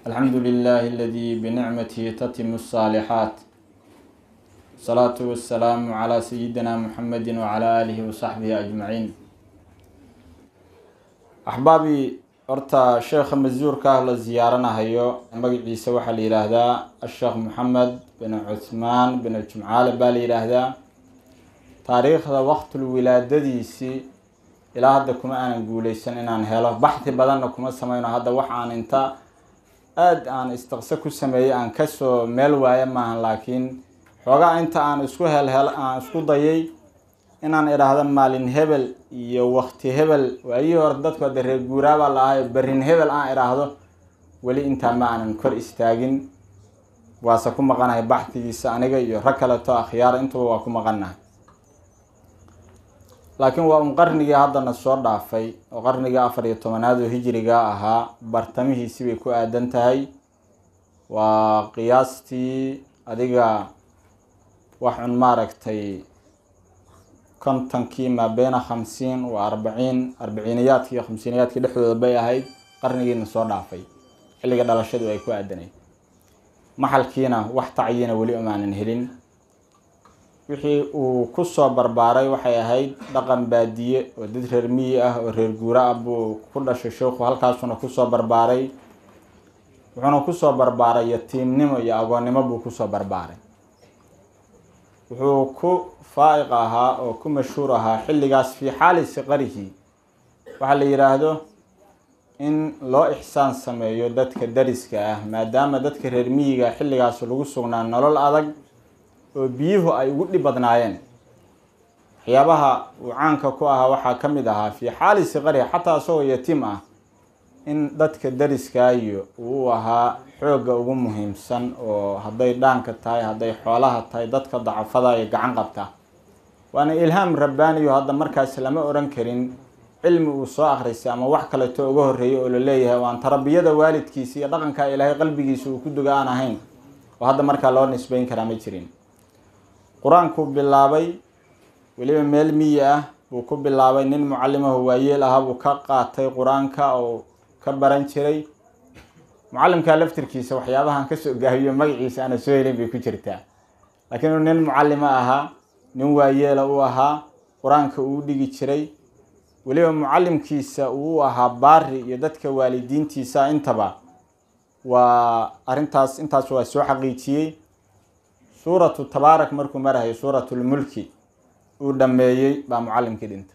الحمد لله الذي بنعمته تتم الصالحات الصلاة والسلام على سيدنا محمد وعلى آله وصحبه أجمعين أحبابي horta sheekha masuurka ah la ziyaaranahayo magaciisa waxaa la yidhaahdaa asheekh moxamed bin cuthmaan bin jumcaale baa la yidhaahdaa taariikhda waqtul wilaadadiisii ilaa hadda kuma aanan guuleysan inaan helo baxdi badanna kuma sameyno hadda wax aan inta aada aan istiqso ku sameeyey aan kasoo meel waayo maahan laakiin xoogaa inta aan isku helhel aan isku dayay inaan idhaahdo maalin hebel iyo wakti hebel waayihii hore dadku hadda reer guuraabaa la ahayo berrin hebel aan idhaahdo weli intaa ma aanan kor istaagin waase ku maqanahay baxdigiisa aniga iyo rag kaleto akhyaar intuba waa ku maqanahay laakiin waa un qarnigii haddana soo dhaafay oo qarnigii afar iyo tobanaad oo hijiriga ahaa bartamihiisi bay ku aadan tahay waa qiyaastii adiga wax un maaragtay kontonkii maa beena khamsiin waa arbaciin arbiciiniyaadki iyo khamsiiniyaadkii dhexdooda bay ahayd qarnigiina soo dhaafay xilliga dhalashadu ay ku aadanayd maxalkiina wax tacyina weli umaanan helin wixii uu kusoo barbaaray waxay ahayd dhaqan baadiye oo dad reer miyi ah oo reer guura ah buu ku dhashay sheikhu halkaasuna kusoo barbaaray wuxuuna kusoo barbaaray yatiimnimo iyo agoonnimo buu kusoo barbaaray wuxuu ku faa'iq ahaa oo ku mashhuur ahaa xilligaas fii xaali siqarihi waxaa la yidhaahdo in loo ixsaan sameeyo dadka dariska ah maadaama dadka reer miyiga xilligaas lagu sugnaa nolol adag oo biyuhu ay ugu dhib badnaayeen waxyaabaha uu caanka ku ahaa waxaa ka mid ahaa fii xaali siqarihi xataa isagoo yatiim ah in dadka dariskaayo uu u ahaa xoogga ugu muhiimsan oo hadday dhaanka tahay hadday xoolaha tahay dadka dacafada iyo gacan qabta waana ilhaam rabbaaniyo hadda markaas lama odhan karin cilmi uu soo akhristay ama wax kaleto uga horreeyay oo la leeyahay waan tarbiyada waalidkiisa iyo dhaqanka ilaahay qalbigiisa uu ku duga aan ahayn oo hadda markaa loo nisbeyn karaa ma jirin qur-aankuu bilaabay weliba meel miyi ah buu ku bilaabay nin mucalimahu waayeel ahaa buu ka qaatay qur-aanka oo ka baran jiray mucalimkaa laftirkiisa waxyaabahan kasoo gaabiyo magaciisa aana soo helin bay ku jirtaa laakiin uu nin mucalimo ahaa nin waayeela u ahaa qur-aanka uu dhigi jiray weliba mucalimkiisa uu ahaa baari iyo dadka waalidiintiisa intaba waa arrintaas intaas waa soo xaqiijiyey suuratu tabaarak markuu marahayo suuratulmulki uu dhameeyey baa mucalimkii dhintay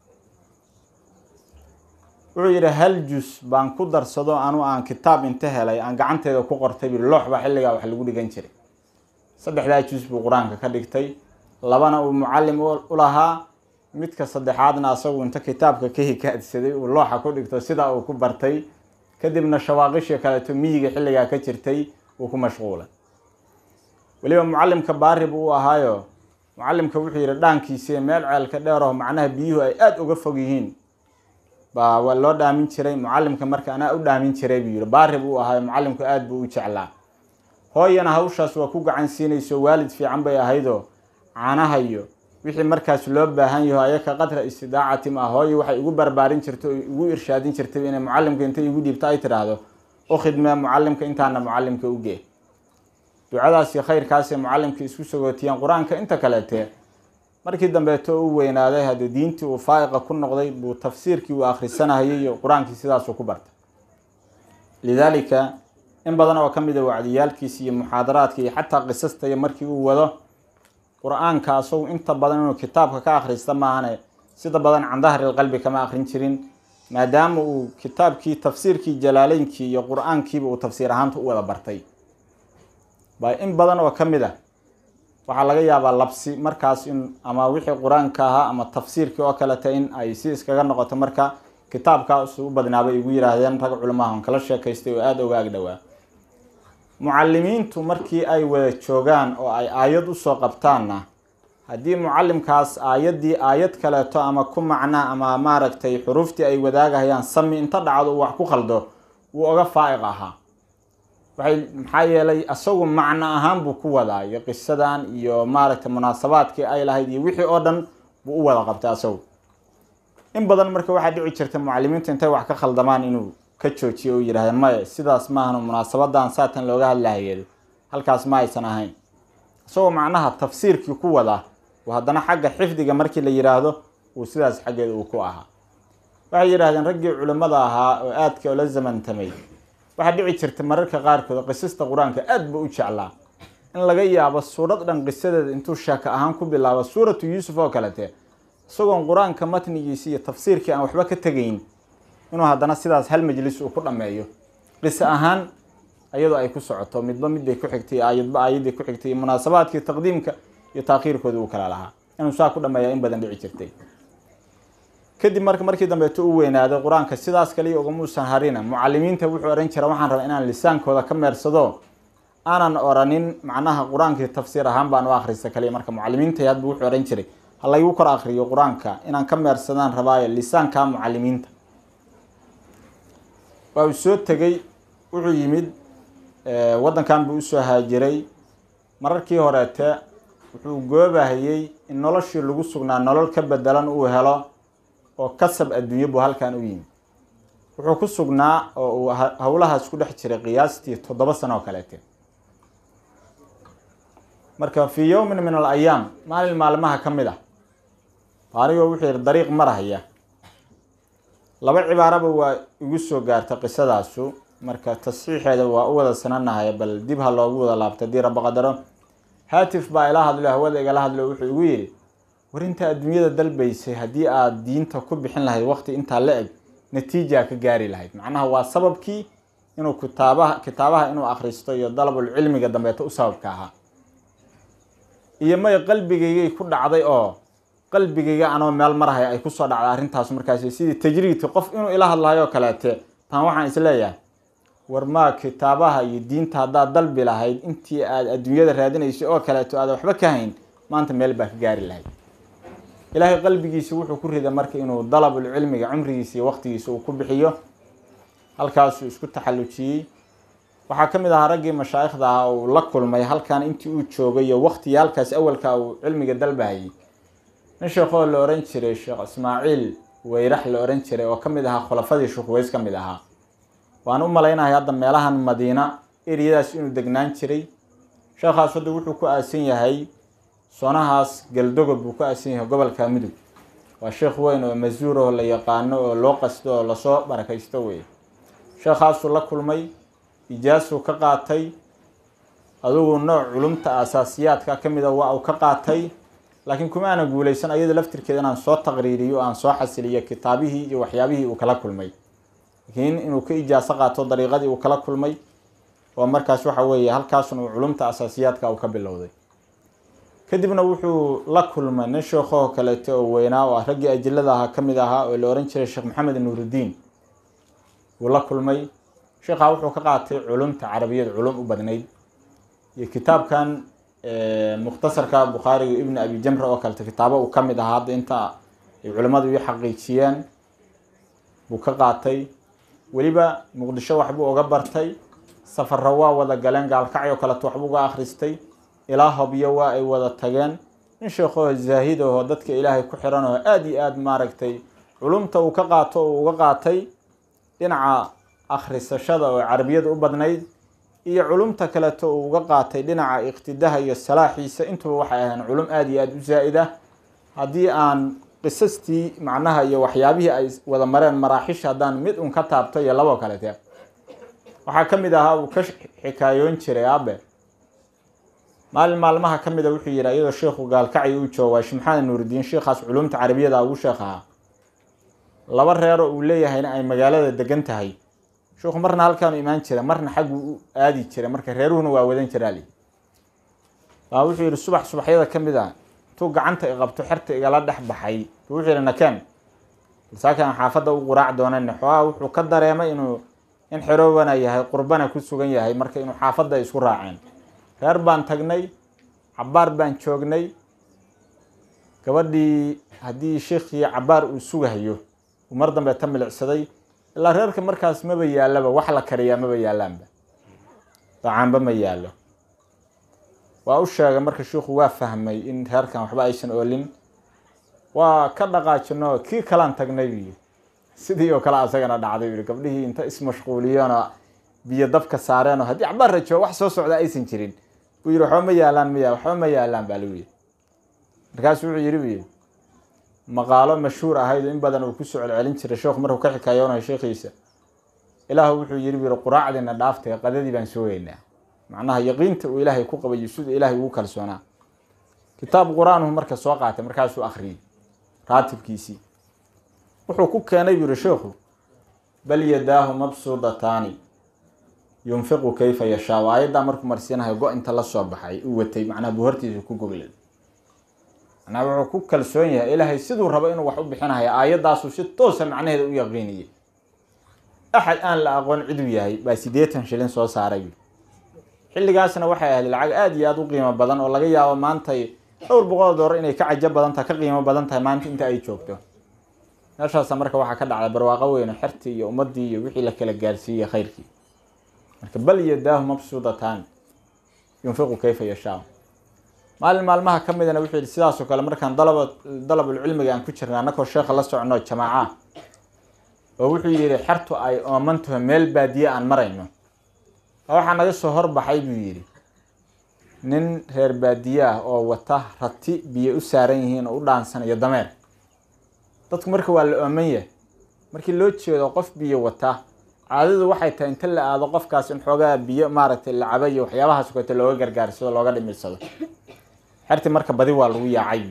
wuxuu yidhi hal jus baan ku darsado anu aan kitaab inta helay aan gacanteeda ku qortay bui loox baa xilligaa wax lagu dhigan jiray saddexdaa jus buu qur-aanka ka dhigtay labana uu mucalim u lahaa midka saddexaadna asagu inta kitaabka ka hikaadsaday uu looxa ku dhigto sidaa uu ku bartay kadibna shawaaqishii kaleeto miyiga xilligaa ka jirtay uu ku mashquulay weliba mucalimka baari buu u ahaayo mucalimka wuxuu yidhi dhaankiisi meel ceelka dheeraho macnaha biyuhu ay aada uga fog yihiin baa waa loo dhaamin jiray mucalimka marka anaa u dhaamin jiray buu yihi baari buu ahaayo mucalimku aada buu u jeclaa hooyana hawshaas waa ku gacan siinayso waalid fiican bay ahaydoo caanahayo wixii markaas loo baahan yaho ayaka qadra istidaacatim ah hooyo waxay igu barbaarin jirta oo igu irshaadin jirtay inay mucalimka intay igu dhiibto ay tidhaahdo u khidmee mucalimka intaana mucalimka ugee ducadaas iyo khayrkaasay mucalimka isku sagootiyeen qur-aanka inta kaleete markii dambeeto u weynaaday haddii diintii uu faa'iqa ku noqday buu tafsiirkii uu akhrisanahayay iyo qur-aankii sidaasuu ku bartay lidaalika in badan oo ka mid a wacdiyaalkiisa iyo muxaadaraadka iyo xataa qisasta iyo markii uu wado qur-aanka asagu inta badan inuu kitaabka ka akhrista maahane sida badan can dahri qalbi kama akhrin jirin maadaama uu kitaabkii tafsiirkii jalaaleynkii iyo qur-aankiiba uu tafsiir ahaanta u wada bartay baa in badan oo ka mid a waxaa laga yaabaa labsi markaas in ama wixii qur-aanka ahaa ama tafsiirkii oo kaleta in ay si iskaga noqoto marka kitaabkaas u badnaabay igu yihaahdeen rag culamaha on kala sheekaystay oo aada uga agdhowaa mucalimiintu markii ay wada joogaan oo ay aayad usoo qabtaanna haddii mucalimkaas aayaddii aayad kaleeto ama ku macna ama maaragtay xuruuftii ay wadaagahayaan sami inta dhacdo uu wax ku khaldo wuu oga faa'iq ahaa waxay maxaa yeelay isagu macno ahaan buu ku wadaa iyo qisadan iyo maaragtay munaasabaadkii ay lahayd iyo wixii oo dhan buu u wada qabtay asagu in badan marka waxaa dhici jirta mucalimiinta intay wax ka khaldamaan inuu ka joojiyay oo yidhahdeen maya sidaas maahan munaasabadan saatan looga hadlahayeedo halkaas ma aysan ahayn isagoo macnaha tafsiirkii ku wada oo haddana xagga xifdiga markii la yidhaahdo uu sidaas xaggeeda uu ku ahaa waxay yidhahdeen raggii culimmada ahaa oo aadka ola zamantamay waxaa dhici jirta mararka qaarkood qisasta qur-aanka aad ba u jeclaa in laga yaabo suurad dhan qisadeeda intuu sheeka ahaan ku bilaabo suuratu yuusuf oo kalete isagoon qur-aanka matnigiisi iyo tafsiirkii aan waxba ka tegayn inuu haddana sidaas hal majlis uu ku dhammeeyo qiso ahaan iyadoo ay ku socoto midba midbay ku xigtay aayadba aayadday ku xigtay munaasabaadkii taqdiimka iyo taakhiirkooda uu kala lahaa inuu saa ku dhameeya in badan dhici jirtay kadib marka markii dambeeto u weynaaday qur-aanka sidaas kaliya ugamuusan harina mucalimiinta wuxuu ohan jira waxaan rabaa inaan lisaankooda ka meersado aanan oranin macnaha qur-aankii tafsiir ahaan baan u akhrista kaliya marka mucalimiinta hadba wuxuu ohan jiray ha laygu kor akriyo qur-aanka inaan ka meersadaan rabaayo lisaanka mucalimiinta waa uu soo tegey wuxuu yimid waddankan buu usoo haajiray mararkii horeete wuxuu goobahayey in noloshii lagu sugnaa nolol ka bedelan uu helo oo kasab adduunye buu halkan u yimid wuxuu ku sugnaa oo uu howlahaas ku dhex jiray qiyaastii toddoba sano oo kaleete marka fii yowmin min al ayaam maalin maalmaha ka mid ah anigoo wuxuu yihi dariiq marahaya laba cibaaraba waa igu soo gaarta qisadaasu marka tasxiixeeda waa u wada sananahay bal dib ha loogu wada laabta dii raba qadaro haatif baa ila hadlo hawada igala hadlo wuxuu igu yidhi war inta adduunyada dalbaysay haddii aada diinta ku bixin lahayd waqti intaa la eg natiijaa ka gaari lahayd macnaha waa sababkii inuu kitaabaha kitaabaha inuu akhristo iyo dalabul cilmiga dambeeto u sababka ahaa iyo may qalbigaygay ku dhacday oo qalbigayga anoo meel marahaya ay kusoo dhacday arrintaas markaasi sidii tajriidki qof inuu ila hadlayo kaleete taan waxaan isleeyahay war maa kitaabaha iyo diinta haddaad dalbi lahayd intii aad adduunyada raadinaysay oo kaleeto aada waxba ka hayn maanta meel baa ka gaari lahayd ilaahay qalbigiisa wuxuu ku riday marka inuu dalabul cilmiga cumrigiisa iyo waqtigiisa uu ku bixiyo halkaasuu isku taxallujiyey waxaa ka mid ahaa raggii mashaayikhda ahaa uu la kulmay halkan intii uu joogay iyo waqtiyaalkaas awalka uu cilmiga dalbahayay nin sheekoo la ohan jiray sheekh ismaaciil weyrax la ohan jiray oo ka mid ahaa khulafadii shukuweys ka mid ahaa waan u malaynahay hadda meelahan madiina eriyadaas inuu degnaan jiray sheekhaas hadda wuxuu ku aasan yahay soonahaas galdogob buu ku aasan yahay gobolka mudug waa sheekh weyn oo masuur oo la yaqaano oo loo qasto oo lasoo barakaysto wey sheekhaasuu la kulmay ijaasuu ka qaatay adugu nooc culumta asaasiyaadka ka mid a waa uu ka qaatay laakiin kuma aana guuleysan ayada laftirkeeda inaan soo taqriiriyo o aan soo xasiliyo kitaabihii iyo waxyaabihii uu kala kulmay laakiin inuu ka ijaaso qaato dariiqadii uu kala kulmay oo markaas waxa weeye halkaasun uu culumta asaasiyaadka uu ka bilowday kadibna wuxuu la kulmay nin sheekhoho kaleeto oo weynaa oo ah raggii ajilada ahaa ka mid ahaa oo la ohan jiray sheekh maxamed nuurudiin wuu la kulmay sheekhaa wuxuu ka qaatay culumta carabiyada culum u badnayd iyo kitaabkan mukhtasarka bukhaariga ibni abi jamra oo kaleta kitaabo uu ka mid ahaa hadda inta ay culimmadu ii xaqiijiyeen buu ka qaatay weliba muqdisho waxbuu uga bartay safarro waa wada galeen gaalkacyo kaleto waxbuu uga akhristay ilaa hobyo waa ay wada tageen nin sheekhoho zaahid aho dadka ilaahay ku xiran oo aada iyo aada maaragtay culumta uu ka qaato uu uga qaatay dhinaca akhrisashada oo carabiyada u badnayd iyo culumta kaleto uu uga qaatay dhinaca iqtidaha iyo salaaxiisa intuba waxay ahayn culum aada iyo aada u zaa'id ah haddii aan qisastii macnaha iyo waxyaabihii ay wada mareen maraaxisha haddaan mid un ka taabto iyo laboo kalete waxaa ka mid ahaa uu ka xikaayoon jiray aabe maalin maalmaha ka mid a wuxuu yidhi iyadoo sheikhu gaalkacyo uu joogo waa shimxaad nuuridiin sheikhaas culumta carabiyada ugu sheekh ahaa laba reero uu leeyahayna ay magaalada degan tahay sheikhu marna halkaanu imaan jira marna xaggu u aadi jiray marka reeruhuna waa wadan jiraali baa wuxuu yidhi subax subaxyada ka mid a intuu gacanta i qabto xerta igala dhex baxay buu wuxuu yidhi nakeen saakan xaafadda u quraac doonane xoogaa wuxuu ka dareemay inuu in xeroobana yahay qurbana ku sugan yahay marka inuu xaafadda isku raaceen reer baan tagnay cabbaar baan joognay gabadhii haddii sheikii cabbaar uu sugahayo uu mar dambe ta milicsaday ilaa reerka markaas maba yaallaba wax la kariyaa maba yaallaanba dacaanba ma yaallo waa u sheegay marka shiikhu waa fahmay in reerkan waxba aysan oolin waa ka dhaqaajino kii kalaan tagnay buu yidhi sidii oo kale asagana dhacday yidhi gabdhihii inta ismashquuliyeenoo biyo dabka saareenoo haddii cabaar rajo wax soo socda aysan jirin buu yidhi waxba ma yaalaan miya waxba ma yaalaan baa lagu yidhi markaasu wuxuu yidhi buu yidhi maqaalo mashhuur ahayd oo in badan uu kusoo celcelin jiray sheekhu markuu ka xikaayoonayo sheekhiisa ilaahu wuxuu yidhi buu yidhi quraacdiina dhaaftay qadadii baan soogeynaa macnaha yaqiinta uu ilaahay ku qabayo siduu ilaahay ugu kalsoonaa kitaab qur-aanuhu marka soo qaatay markaasuu akhriyey raatibkiisii wuxuu ku keenay buu yihi sheekhu bal yadaahu mabsuudataani yunfiqu kayfa yashaa aayaddaa markuu marsiinahayo go inta la soo baxay uu watay macnaha buu hortiisa ku goglay macnaha wuxuu ku kalsoon yahay ilaahay siduu rabo inuu wax u bixinayo aayaddaasuu si toosa macnaheeda u yaqiiniyey axad aan la aqoon ciduu yahay baa siddeetan shilin soo saaray xilligaasna waxay ahayd lacag aada iyo aada u qiimo badan oo laga yaabo maantay dhowr boqol doolar inay ka cajo badan tahay ka qiimo badan tahay maanta inta ay joogto meeshaasa marka waxaa ka dhacday barwaaqo weyno xertii iyo ummaddii iyo wixii la kala gaarsiiyey khayrkii marka bal yadaahu mabsuudatan yunfiqu kayfa yashaa maalin maalmaha ka midana wuxuu yihi sidaasoo kale markaan dalaba dalabulcilmiga aan ku jirna annakoo sheekha la socno jamaaca oo wuxuu yidhi xertu ay oomantaho meel baadiye aan marayno waxaa naga soo horbaxay buu yidhi nin reer baadiye ah oo wata rati biyo u saaran yihiin oo u dhaansanayo dameer dadku marka waa la ooman yahay markii loo jeedo qof biyo wata caadadu waxay tahay inta la aado qofkaas in xoogaa biyo maaragtay la caba iyo waxyaabahaas kote looga gargaarsado looga dhimirsado xerti marka badi waa lagu yaacay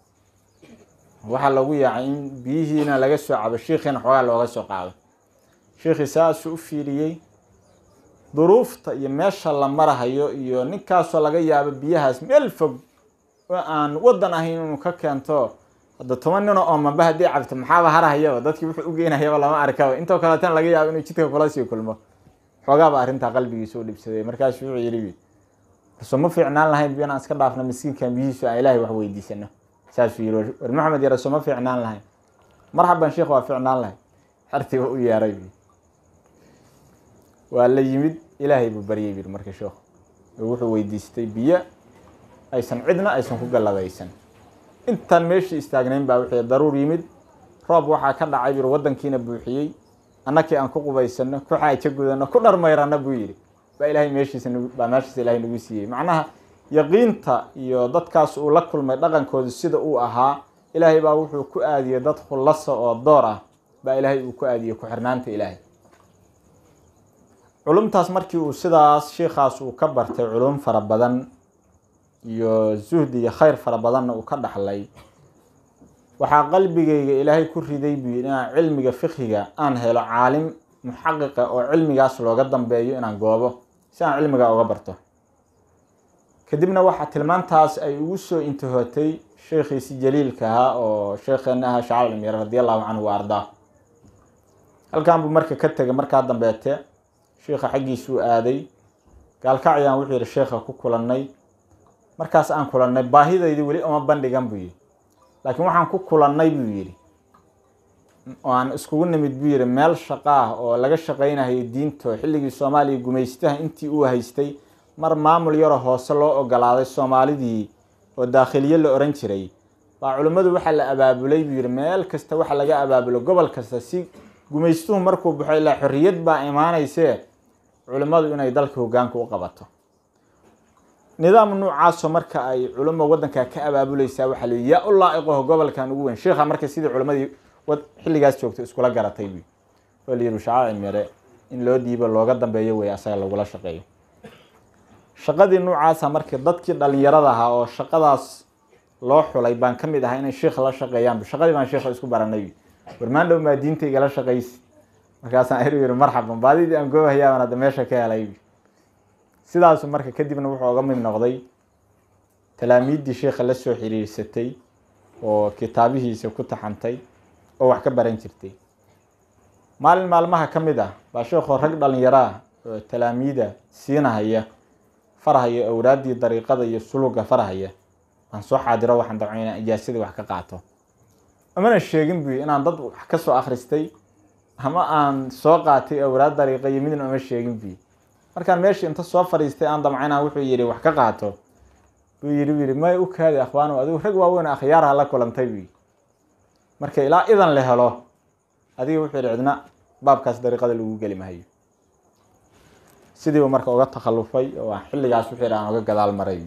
waxaa lagu yaacay in biyihiina laga soo cabo shiikhiina xoogaa looga soo qaado shiikhii saasuu u fiiriyey duruufta iyo meesha la marahayo iyo ninkaasoo laga yaabo biyahaas meel fog oo aan wadan ahayn inuu ka keento hadda toban nino oo maba haddii cabto maxaaba harahayaba dadkii wuxuu u geynayaba lama arkaba intoo kaleetana laga yaabo inuu jidka kula sii kulmo xoogaaba arrintaa qalbigiisa u dhibsaday markaasu wuxuu yidhi so ma fiicnaan lahayn biyo inaan iska dhaafno miskiinkan biyihiisu aan ilaahay wax weydiisano saasuu yidhi war maxamed yare so ma fiicnaan lahayn marxaban sheekh waa fiicnaan lahayn xertiiba u yeeray waa la yimid ilaahay buu baryay bir marka sheekhu oo wuxuu weydiistay biyo aysan cidna aysan ku galladaysan intaan meeshii istaagnayn baa wixii daruur yimid roob waxaa ka dhacay bir waddankiina buuxiyey annakii aan ku qubaysano ku xaajo gudano ku dharmayrano buu yidhi baa ilaahay meeshiisa baa meeshiisa ilaahay nagu siiyey macnaha yaqiinta iyo dadkaas uu la kulmay dhaqankooda sida uu ahaa ilaahay baa wuxuu ku aadiyey dad khulasa oo door ah baa ilaahay uu ku aadiyey ku-xirnaanta ilaahay culumtaas markii uu sidaas sheikhaas uu ka bartay culum fara badan iyo zuhdi iyo khayr fara badanna uu ka dhaxlay waxaa qalbigayga ilaahay ku riday buu yidhi inaan cilmiga fiqhiga aan helo caalim muxaqiqa oo cilmigaas looga dambeeyo inaan goobo si aan cilmiga uga barto kadibna waxaa tilmaantaas ay ugu soo intihootay sheekhiisi jaliilka ahaa oo sheekheena ahaa shacal almir radi allahu canhu wa ardaa halkan buu marka ka tegay markaa dambeete sheikha xaggiisuu aaday gaalkacyaan wuxuu yihi sheekha ku kulannay markaas aan kulannay baahidaydii weli uma bandhigan buu yidhi laakiin waxaan ku kulannay buu yidhi oo aan iskugu nimid buu yidhi meel shaqa ah oo laga shaqaynayo diinto xilligii soomaaliya gumaystaha intii uu haystay mar maamul yaroo hoose loo ogolaaday soomaalidii oo daakhiliye la oran jiray baa culimmadu waxaa la abaabulay buu yidhi meel kasta waxa laga abaabulo gobol kasta si gumaystuhu markuu baxo ilaa xorriyad baa imaanaysee culimmadu inay dalka hogaanka u qabato nidaam noocaasoo marka ay culimo wadankaa ka abaabuleysaa waxaa la yaa u laa-iqaho gobolkan ugu weyn sheikha marka sidii culimadii xilligaas joogtay iskula garatay bu oo la yihi shacaaci mere in loo dhiibo looga dambeeyo wey asaga lagula shaqeeyo shaqadii noocaasa markii dadkii dhalinyarada ahaa oo shaqadaas loo xulay baan ka mid ahaa inay sheikha la shaqeeyaan shaqadii baan sheikha isku baranay warmaandhow maa diinta igala shaqaysi markaasaan eri yiri marxaban baadidii aan goobahayaabaan hadda meesha ka helay sidaasu marka kadibna wuxuu oga mid noqday talaamiiddii sheikha la soo xiriirsatay oo kitaabihiisa ku taxantay oo wax ka baran jirtay maalin maalmaha ka mid ah baa sheekoo rag dhalinyaro ah oo talaamiida siinahaya farhaya awraaddii dariiqada iyo suluga farhaya aan soo xaadiro waxaan dabco inaan ijaasadii wax ka qaato amana sheegin buy inaan dad wax ka soo akhristay ama aan soo qaatay awraad dariiqa iyo midna uma sheegin buy markaan meeshii inta soo fadhiistay aan damcayna wuxuu yidhi wax ka qaato buu yidhi buu yidhi may u kaadi akhwaano adigu rag waaweyn akhyaarha la kulantay buy marka ilaa idan la helo adiga wuxuu yihi cidna baabkaas dariiqada lagu geli mahayo sidiibu marka uga takhallufay oo xilligaas wuxuu yidhi aan uga gadaal maray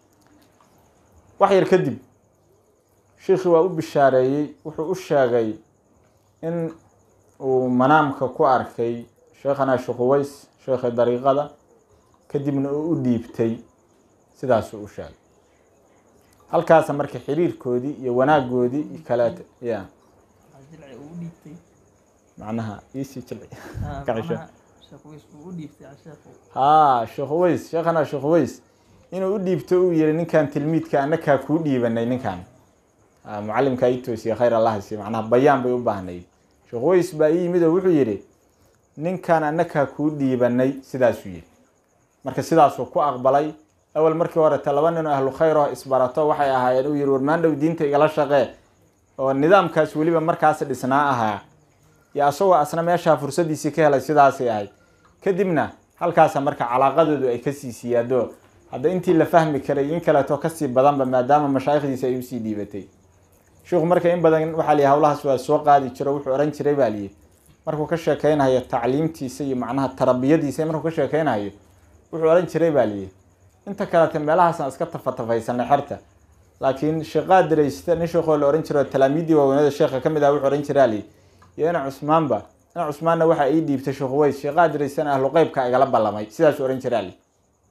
wax yar kadib shiikhii waa u bishaareeyey wuxuu u sheegay in uu manaamka ku arkay sheekhana shuquways sheekha dariiqada kadibna uu u dhiibtay sidaasuu u sheegay halkaasa marka xiriirkoodii iyo wanaagoodii kaleet ya jilci uu u dhiibtay macnaha iisii jilci Ah, Ka cisho. macnaha sheekh weys uu u dhiibtay sheekhu haa sheekh uways sheekhana sheekh uways inuu u dhiibto uu yihi ninkan tilmiidka annakaa kuu dhiibanay ninkan Ah, mucalimkaa ii toosiye khayr allah siiye macnaha bayaan bay u baahnayd sheekh uways baa ii yimid oo wuxuu yihi ninkan annakaa kuu dhiibanay sidaasuu yihi marka sidaasuu ku aqbalay awal markii horete laba nin oo ahlu khayr oo isbarato waxay ahaayeen uu yihi warmaandhow diinta igala shaqee oo nidaamkaas weliba markaas dhisnaa ahaa iyo asagoo asna meeshaa fursadiisii ka helay sidaasay ahayd kadibna halkaasa marka calaaqadoodu ay kasii siyaado hadda intii la fahmi karay in kaleeto kasii badanba maadaama mashaayikhdiisa ay usii dhiibatay sheikhu marka in badan waxaa lihi hawlahaas waa soo qaadi jiro wuxuu ohan jiray baa lihi markuu ka sheekeynayo tacliimtiisa iyo macnaha tarbiyadiisa markuu ka sheekeynayo wuxuu ohan jiray baa lihi inta kalete meelahaasaan iska tafatafaysanay xerta laakiin sheeqaa diraysta nin sheekoo la ohan jiro talaamiiddii waaweynada sheekha ka mid ah wuxuu ohan jiraa lihi iyo ina cusmaanba ina cusmaanna waxaa ii dhiibtay sheekh uways sheeqaa diraysana ahlu qeybka igala ballamay sidaasuu ohan jiraa lihi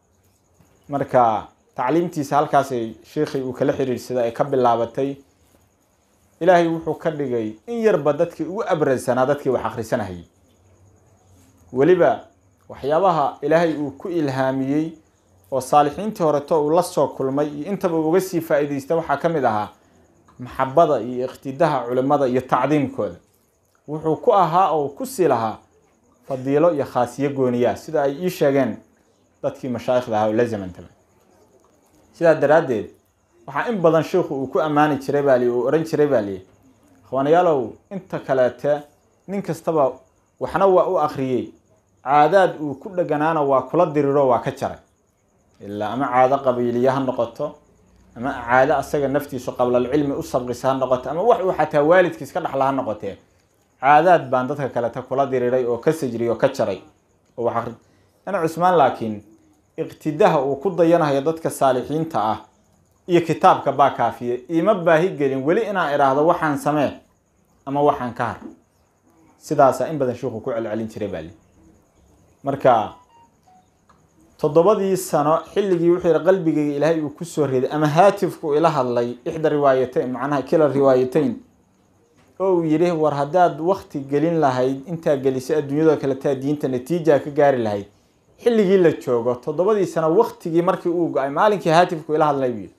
marka tacliimtiisa halkaasay sheekhii uu kala xiriirsaday ay ka bilaabatay ilaahay wuxuu ka dhigay in yarba dadkii ugu abradsanaa dadkii wax akhrisanahayay weliba waxyaabaha ilaahay uu ku ilhaamiyey oo saalixiintii horeto uu la soo kulmay iyo intaba uu uga sii faa'iidaystay waxaa ka mid ahaa maxabada iyo iqtidaha culimmada iyo tacdiimkooda wuxuu ku ahaa oo ku sii lahaa fadiilo iyo khaasiyo gooniyaa sida ay ii sheegeen dadkii mashaayikhda ahaa oo la zamantaba sidaa daraaddeed waxaa in badan sheikhu uu ku ammaani jiray baa li uu ohan jiray baa lihi akhwaanayaalow inta kaleete nin kastaba waxna waa u akhriyey caadaad uu ku dheganaana waa kula diriro waa ka jaray ilaa ama caado qabiiliye ha noqoto ama caado asaga naftiisu qablalcilmi u sabqisa ha noqoto ama wax uu xataa waalidkiis ka dhaxla ha noqotee caadaad baan dadka kalete kula diriray oo ka sajriy oo ka jaray oo wax akhri ana cusmaan laakiin iqtidaha uu ku dayanayo dadka saalixiinta ah iyo kitaabka baa kaafiye iima baahi gelin weli inaan idhaahdo waxaan samee ama waxaan ka har sidaasaa in badan sheikhu ku celcelin jiray baali marka toddobadii sano xilligii wuxuu yihi qalbigayga ilaahay uu kusoo riday ama haatifku ila hadlay ixda riwaayatayn macnaha kila riwaayatayn oo uu yidhi war haddaad wakti gelin lahayd intaa gelisay adduunyadoo kale taa diinta natiijaa ka gaari lahayd xilligii la joogo toddobadii sano waktigii markii uu go-ay maalinkii haatifku ila hadlay buu yidhi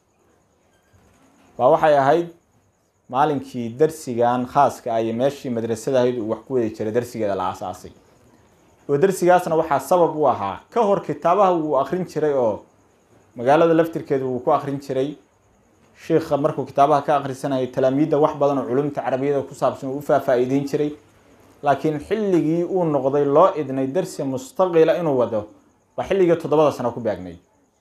waa waxay ahayd maalinkii darsigan khaaska ah iyo meeshii madrasada ahayd uu wax ku wadi jiray darsigeeda la aasaasay oo darsigaasna waxaa sabab u ahaa ka hor kitaabaha wuu akrin jiray oo magaalada laftirkeedu wuu ku akrin jiray sheikha markuu kitaabaha ka akhrisanayay talaamiidda wax badan oo culumta carabiyada ku saabsan uu u faafaa'iideyn jiray laakiin xilligii uu noqday loo idnay darsi mustaqila inuu wado waa xilligii toddobada sano ku baagnay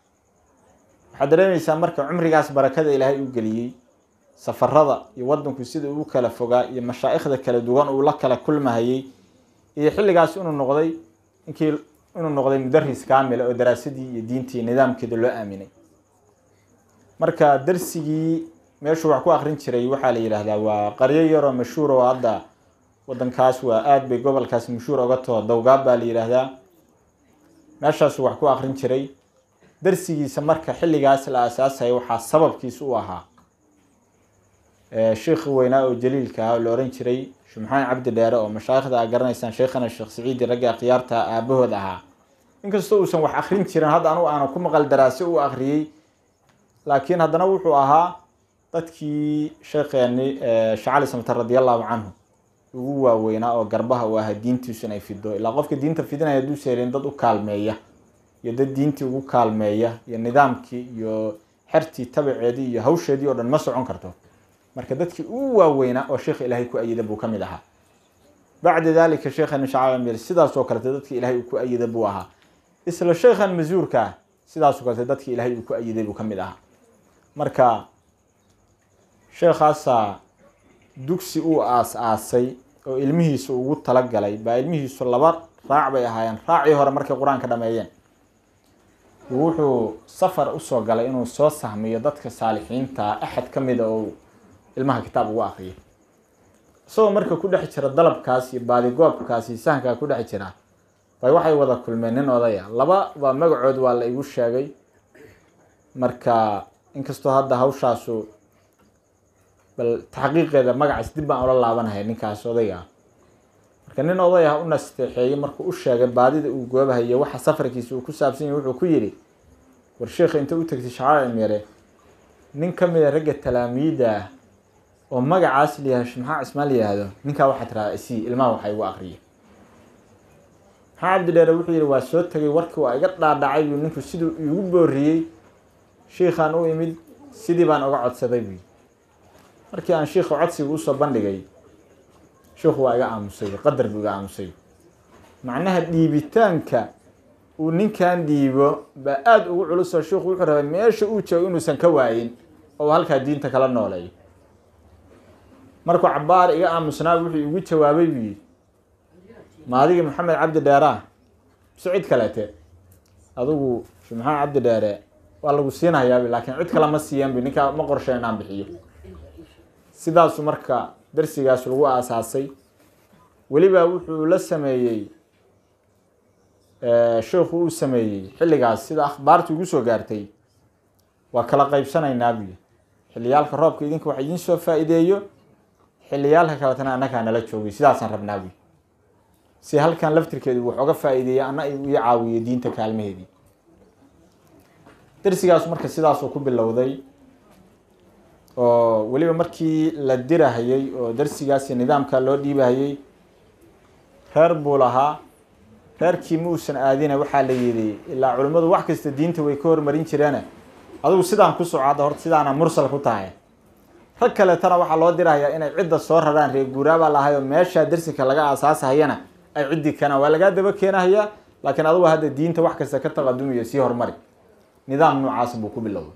waxaad dareemaysaa marka cumrigaas barakada ilaahay u geliyey safarada iyo wadanku sida uu kala fogaa iyo mashaa'ikhda kala duwan uu la kala kulmahayey iyo xilligaas inuu noqday inkii inuu noqday mudaris kaamila oo daraasadii iyo diintii nidaamkeeda loo aaminay marka darsigii meeshuu wax ku akrin jiray waxaa la yidhaahdaa waa qaryo yaroo mashhuur oo hadda wadankaas waa aada bay gobolkaas mashhuur oga taho dowgaab baa la yidhaahdaa meeshaasuu wax ku akrin jiray darsigiisa marka xilligaas la aasaasaya waxaa sababkiis u ahaa sheikhi weynaa oo jaliilka ah oo la ohan jiray shumxaan cabdi dheere oo mashaayikhda a garanaysaan sheikhana sheekh saciidi ragga akhyaarta aabahood ahaa inkastoo uusan wax akrin jirin hadda anugu aana ku maqal daraase u akhriyey laakiin haddana wuxuu ahaa dadkii sheekheeni shacali samtar radi allahu canhu ugu waaweynaa oo garbaha u ahaa diintiisu inay fido ilaa qofka diinta fidinaya hadduu seelin dad u kaalmeeya iyo dad diintii ugu kaalmeeya iyo nidaamkii iyo xertii tabaceedii iyo hawsheedii oo dhan ma socon karto marka dadkii ugu waaweynaa oo sheekha ilaahay ku ayida buu ka mid ahaa bacda dalika sheekhan shacala sidaasoo kalete dadkii ilaahay uu ku ayida buu ahaa isla sheekhan masuurka ah sidaasoo kalete dadkii ilaahay uu ku ayiday buu ka mid ahaa marka sheekhaasaa dugsi uu aas-aasay oo ilmihiisu ugu talagalay baa ilmihiisu laba raac bay ahaayeen raacii hore markay qur-aanka dhameeyeen wuxuu safar usoo galay inuu soo sahmiyo dadka saalixiinta axad ka mida oo ilmaha kitaab ugu akriyo isagoo marka ku dhex jira dalabkaas iyo baadigoobkaas iyo sahankaa ku dhex jira bay waxay wada kulmeen nin odaya laba baa magacood waa la igu sheegay marka inkastoo hadda hawshaasu bal taxqiiqeeda magacaas dib baan ula laabanahay ninkaas odayga ah marka nin oday ah u nasteexeeyey markuu u sheegay baadida uu goobahayo waxa safarkiisa uu ku saabsan yahay wuxuu ku yidhi war sheekha inta u tagtay shacaar cimire nin ka mid a ragga talaamiida ah oo magacaas layahay maxaa cismaan la yihahdo ninkaa waxaa tiraada isii ilmaha waxaa igu akriya maxaa cabdidheere wuxuu yihi waa soo tegay warkii waa iga dhaadhacay buu ninku siduu igu booriyey shiikhaan u imid sidii baan uga codsaday buu markii aan shiikha codsiga usoo bandhigay shiikhu waa iga aamusay qadar buu iga aamusay macnaha dhiibitaanka uu ninkan dhiibo baa aada ugu culusoo shiikhu wuxuu rabay meesha uu joogo inuusan ka waayin oo halkaa diinta kala nooleeyo markuu cabaar iga aamusnaa wuxuu igu jawaabay buu yidhi ma adigii maxamed cabdi dheeraa mise cid kalete adigu shi maxamed cabdi dheere waa lagu siinahayaab laakiin cid kale ma siiyeen bu ninkaa ma qorshe inaan bixiyo sidaasu marka darsigaas lagu aasaasay weliba wuxuu la sameeyey sheikhu uu sameeyey xilligaas sida akhbaartu igu soo gaartay waa kala qaybsanaynaa buyi xilliyaalka roobka idinka wax idiin soo faa-iideeyo xilliyaalka kaletana annagaa nala joogay sidaasaan rabnaa buyi si halkan laftirkeedu wax oga faa-iideeya anna ii caawiyo diinta kaalmaheedii darsigaas marka sidaasuu ku bilowday oo weliba markii la dirahayey oo darsigaas iyo nidaamka loo dhiibahayey reer buu lahaa reerkii ma uusan aadina waxaa la yidhi ilaa culimmadu wax kasta diinta way ka hormarin jireene adigu sidaan ku soco hadda horta sidaana mursal ku tahay rag kaleetana waxaa loo dirahayaa inay cidda soo raraan reer guuraabaa lahay oo meeshaa darsinka laga aasaasahayana ay ciddii keenaan waa lagaa daba keenahayaa laakiin adigu hadda diinta wax kasta ka taqadumiyo sii horumari nidaam noocaas buu ku bilowday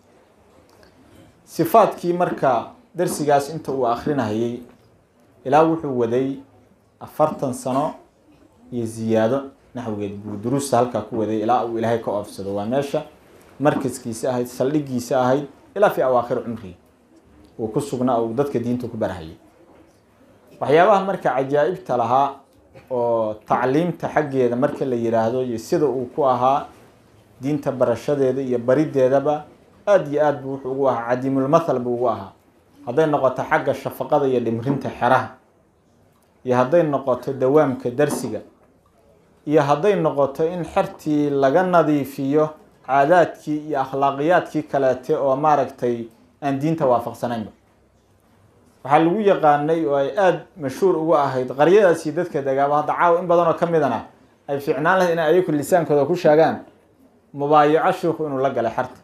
sifaadkii marka darsigaas inta uu akrinahayey ilaa wuxuu waday afartan sano iyo ziyaado naxwigeed buu duruusta halkaa ku waday ilaa uu ilaahay ka oofsado waa meesha markaskiisa ahayd saldhigiisa ahayd ilaa fi awaakhir cumrihi uu ku sugnaa uu dadka diinta ku barahayay waxyaabaha marka cajaa'ibta lahaa oo tacliimta xaggeeda marka la yiraahdo iyo sida uu ku ahaa diinta barashadeeda iyo barideedaba aada iyo aad buu wuxuu ugu ahaa cadiimulmathal buu ugu ahaa hadday noqoto xagga shafaqada iyo dhimrinta xeraha iyo hadday noqoto dawaamka darsiga iyo hadday noqoto in xertii laga nadiifiyo caadaadkii iyo akhlaaqiyaadkii kaleete oo maaragtay aan diinta waafaqsanaynba waxaa lagu yaqaanay oo ay aada mashhuur ugu ahayd qaryadaas iyo dadka dagaaba hadda caawa in badan oo ka midana ay fiicnaan lahayd inay ayaku lisaankooda ku sheegaan mubaayaco shiikhu inuu la galay xerta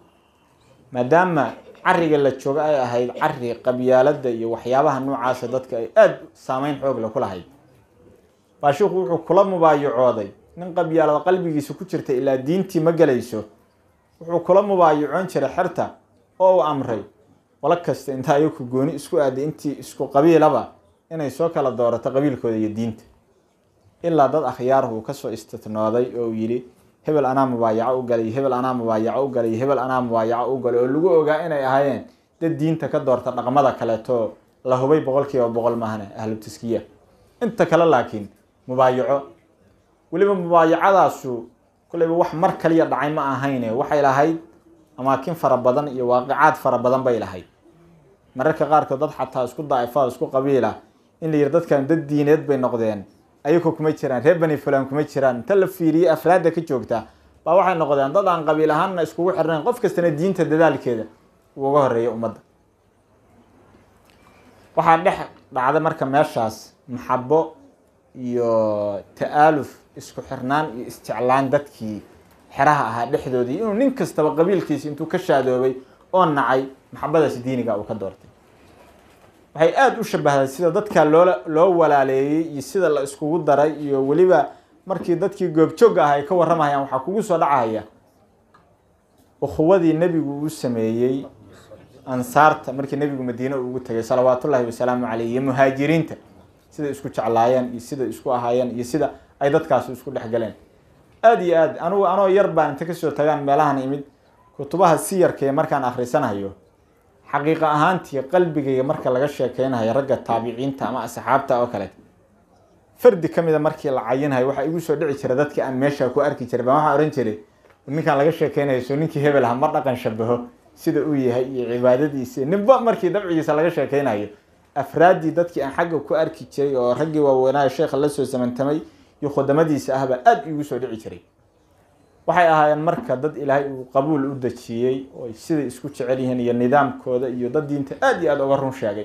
maadaama cariga la joogo ay ahayd cari qabyaalada iyo waxyaabaha noocaasa dadka ay aada saameyn xoogle ku lahayd baa shiikhu wuxuu kula mubaayacooday nin qabyaalada qalbigiisa ku jirta ilaa diintii ma gelayso wuxuu kula mubaayacoon jiray xerta oo uu amray wala kasta inta ayaku gooni isku aaday intii isku qabiilaba inay soo kala doorato qabiilkooda iyo diinta ilaa dad akhyaarah uu kasoo istitnooday oo uu yidhi hebel anaa mubaayaco u galay hebel anaa mubaayaco u galay hebel anaa mubaayaco u galay oo lagu ogaa inay ahaayeen dad diinta ka doorta dhaqmada kaleeto la hubay boqol kiiba boqol maahane ahlu taskiya inta kale laakiin mubaayaco weliba mubaayacadaasu kulleyba wax mar kaliya dhacay ma ahayne waxay lahayd amaakin fara badan iyo waaqicaad fara badan bay lahayd mararka qaarkood dad xataa isku daa'ifa isku qabiila in la yidhi dadkan dad diineed bay noqdeen ayagu kuma jiraan reer bani fulan kuma jiraan inta la fiiriyey afraadda ka joogta baa waxay noqdeen dad aan qabiil ahaanna iskugu xirnayn qof kastana diinta dadaalkeeda uu uga horeeya ummadda waxaa dhex dhacda marka meeshaas maxabo iyo ta-aaluf isku xirnaan iyo isjeclaan dadkii xeraha ahaa dhexdoodii inuu nin kastaba qabiilkiisi intuu ka shaadoobay oo nacay maxabadaasi diiniga uu ka doortay waxay aada u shabahday sida dadka loola loo walaaleeyey iyo sida la iskugu daray iyo weliba markii dadkii goobjoogga ah ay ka warramayaan waxaa kugu soo dhacaya ukhuwadii nebigu uu sameeyey ansaarta markii nebigu madiine ugu tegay salawaatullaahi wasalaamu caleyh iyo muhaajiriinta siday isku jeclaayeen iyo siday isku ahaayeen iyo sida ay dadkaasi isku dhexgaleen aada iyo aad anugu anoo yar baan inta kasoo tagaan meelahan imid kutubaha siyarkee markaan akhrisanayo xaqiiqa ahaantii qalbigayga marka laga sheekeynayo ragga taabiciinta ama asxaabta oo kale fardi ka mida markii la cayinhayo waxaa igu soo dhici jira dadkii aan meesha ku arki jiray baan waxaa ohan jiray ninkaan laga sheekeynayo soo ninkii hebel aha ma dhaqan shabaho sida uu yahay iyo cibaadadiisa ninba markii dabcigiisa laga sheekeynayo afraaddii dadkii aan xagga ku arki jiray oo raggii waaweynaayo sheekha lasoo samantamay iyo khudamadiisa ahbaa aada igu soo dhici jiray waxay ahaayeen marka dad ilaahay uu qabuul u dejiyey oo siday isku jecel yihiin iyo nidaamkooda iyo dad diinta aada iyo aada uga run sheegay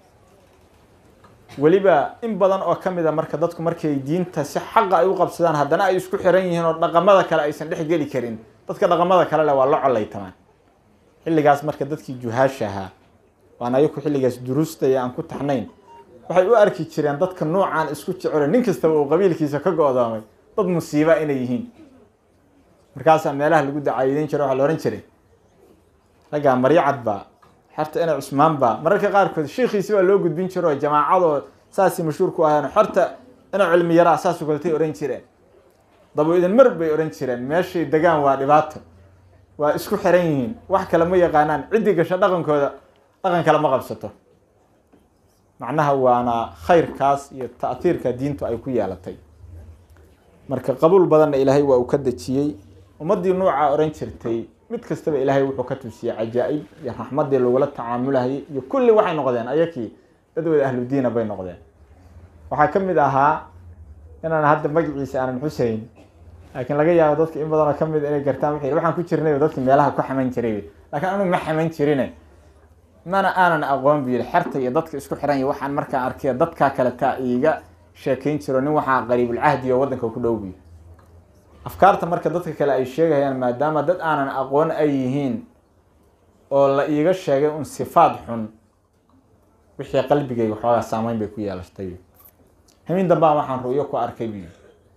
weliba in badan oo ka mid a marka dadku markay diinta si xaqa ay u qabsadaan haddana ay isku xiran yihiin oo dhaqamada kale aysan dhex geli karin dadka dhaqamada kale leh waa la collaytamaan xilligaas marka dadkii juhaasha ahaa waan ayaku xilligaas duruustaya aan ku taxnayn waxay u arki jireen dadka nuucaan isku jecelo nin kastaba uu qabiilkiisa ka go-doomay dad musiiba inay yihiin markaasaa meelaha lagu dacaayideyn jira waxaa la ohan jiray raggaa maryacad baa xerta ina cusmaan baa mararka qaarkood shiikhiisi baa loo gudbin jiro oo jamaacadoo saasay mashhuur ku aheen xerta ina cilmi yaraa saasoo kaletay ohan jireen dabo idin mar bay ohan jireen meeshay degaan waa dhibaato waa isku xiran yihiin wax kale ma yaqaanaan ciddi gasho dhaqankooda dhaqan kale ma qabsato macnaha waana khayrkaas iyo ta'hiirka diintu ay ku yeelatay marka qabuul badanna ilaahay waa uu ka dejiyey ummaddii nuuca ohan jirtay mid kastaba ilaahay wuxuu ka tusiyey cajaa'ib iyo raxmaddii lagula tacaamulahayay iyo kulli waxay noqdeen ayakii dad wada ahludiina bay noqdeen waxaa ka mid ahaa inaan hadda magaciisa aanan xuseyn laakiin laga yaabo dadka in badanoo ka mid inay gartaan wuxuu yidhi waxaan ku jirnay dadka meelaha ku xaman jiray laakiin anigu ma xaman jirine mana aanan aqoon bu yidhi xerta iyo dadka isku xiran iyo waxaan markaa arkay dadkaa kale taa iiga sheekeyn jiro nin waxaa qariibulcahdi oo waddanka ku dhow buy afkaarta marka dadka kale ay sheegayaan maadaama dad aanan aqoon ay yihiin oo la iiga sheegay un sifaad xun wixii qalbigayga xoogaa saameyn bay ku yeelatay hamin dambaa waxaan ru'yo ku arkay buy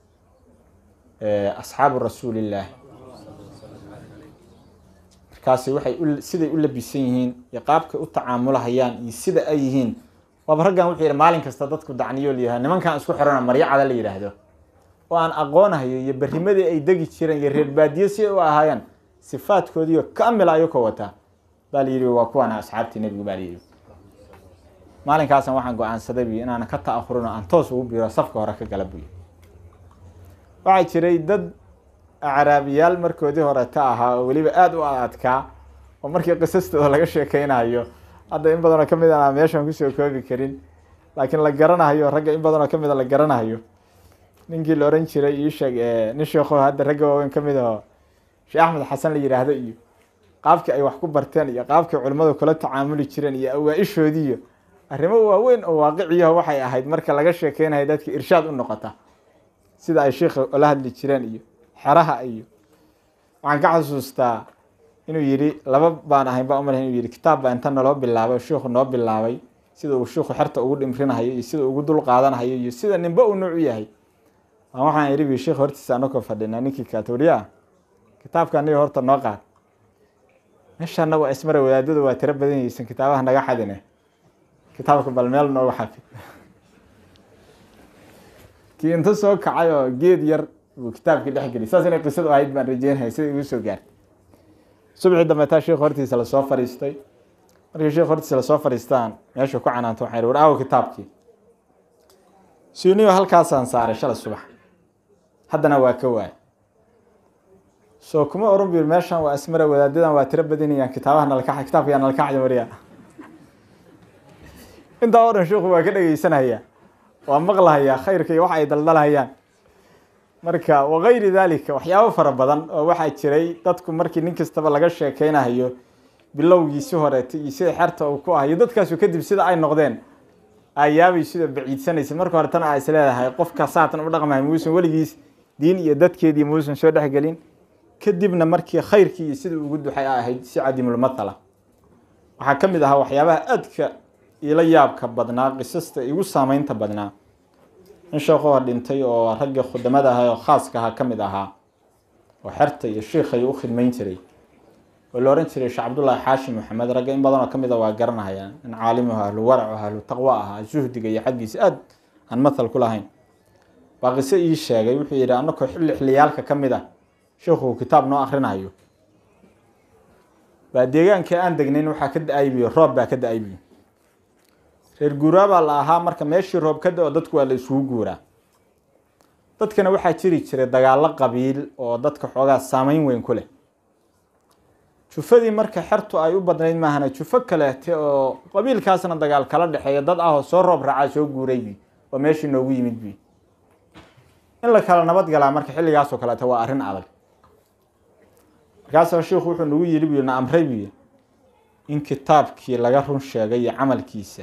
asxaabu rasuulillaah markaasi waxay u siday u labisan yihiin iyo qaabkay u tacaamulahayaan iyo sida ay yihiin waaba raggan wuxuu yidhi maalin kasta dadku dacniyo layahay nimankan isku xirana maryacada la yidhaahdo oo aan aqoonahayo iyo berrimadii ay degi jireen iyo reer baadiye si ay u ahaayeen sifaadkoodiiyo kamila ayakoo wataa baa la yidhi waa kuwaana asxaabtii nebigu baa la yidhi maalinkaasan waxaan go-aansaday buy inaanan ka ta'ahurino aan toos ugu biro safka hore ka gala buy waxaa jiray dad acraabiyaal markoodii hore ta ahaa oo weliba aada u adadkaa oo markii qisastooda laga sheekeynayo hadda in badanoo kamid a meeshaan kusoo koobi karin laakiin la garanayo ragga in badanoo kamid a la garanayo ninkii la oran jiray iisheeg nin sheekho hadda ragga waaweyn kamid aho sheekh axmed xasan la yidhaahdo iyo qaabkii ay wax ku barteen iyo qaabkii culimmadu kula tacaamuli jireen iyo awaa-ishoodiiyo arrimo waaweyn oo waaqiciyaho waxay ahayd marka laga sheekeynayo dadka irshaad u noqota sida ay sheikha ola hadli jireen iyo xeraha iyo waxaan ka xasuustaa inuu yidhi laba baan ahayn baa umalahay inuu yidhi kitaab baa inta naloo bilaabay shiikhu noo bilaabay sida uu shiikhu xerta ugu dhimrinahayo iyo sida ugu dul qaadanahayo iyo sida ninba uu nuuc u yahay waxaan idhi bi sheikh hortiisa anakoo fadhinaa ninkii katoriya kitaabka aniga horta noo qaad meeshana waa ismara wadaadada waa tiro badan yeysan kitaabaha naga xadine kitaabka bal meel nooga xafid kii inta soo kacay oo geed yar buu kitaabkii dhex geliy saas inay qisadu ahayd baan rajeynaya sida igu soo gaartay subxii dambeetaa sheikh hortiisa lasoo fariistay markii sheikh hortiisa lasoo fariistaan meesha ku canaanto waxaan ihi war aawo kitaabkii suuniyo halkaasaan saaray shala subax haddana waa ka waay soo kuma oran bu meeshan waa ismara wadaadadan waa tiro badanayaan kitaabaha nalka kitaabka nalka xada mariya intaa oo dhan sheikhu waa ka dhegeysanaya waa maqlahayaa khayrka iyo waxa ay daldalhayaan marka wakayri dalika waxyaabo fara badan oo waxaa jiray dadku markii nin kastaba laga sheekeynayo bilowgiisi horeeta iyo sida xerta uu ku ahayo dadkaasu kadib sida ay noqdeen ayaabay sida baciidsanaysa marka hore tan a is leedahay qofka saatan u dhaqmahay muusan weligiis diin iyo dadkeedii muusan soo dhexgelin kadibna markii khayrkii iyo sida ugu duxay a ahayd si cadimulmathala waxaa ka mid ahaa waxyaabaha aadka ila yaabka badnaa qisasta igu saameynta badnaa in sheekhuha dhintay oo ragga khudamada ahaa oo khaaska ahaa ka mid ahaa oo xerta iyo shiikhay u khidmayn jiray oo la ohan jiray sheekh cabdullaahi xaashim maxamed ragga in badanoo kamid a waa garanahayaan in caalimuhu ahlu warac ahlu taqwo ahaa zuhdiga iyo xaggiisa aada aan mathal ku lahayn baa qiso ii sheegay wuxuu yidhi annakoo xilli xilliyaalka ka mid ah sheikhu kitaab noo akrinayo baa deegaankii aan degnayn waxaa ka da-ay biyo roob baa ka da-ay biyo reer guuraa baa la ahaa marka meeshii roob ka da-o dadku waa la isugu guuraa dadkana waxaa jiri jiray dagaallo qabiil oo dadka xoogaa saameyn weyn ku leh jufadii marka xertu ay u badnayd maahana jufo kaleete oo qabiilkaasna dagaal kala dhexeeya dad ah oo soo roob raacaa soo guuray bi oo meeshii noogu yimid bi in la kala nabad galaa marka xilligaasoo kaleete waa arrin adag markaasoo sheikhu wuxuu nagu yidhi buy na amray buy in kitaabkii laga run sheegay iyo camalkiisa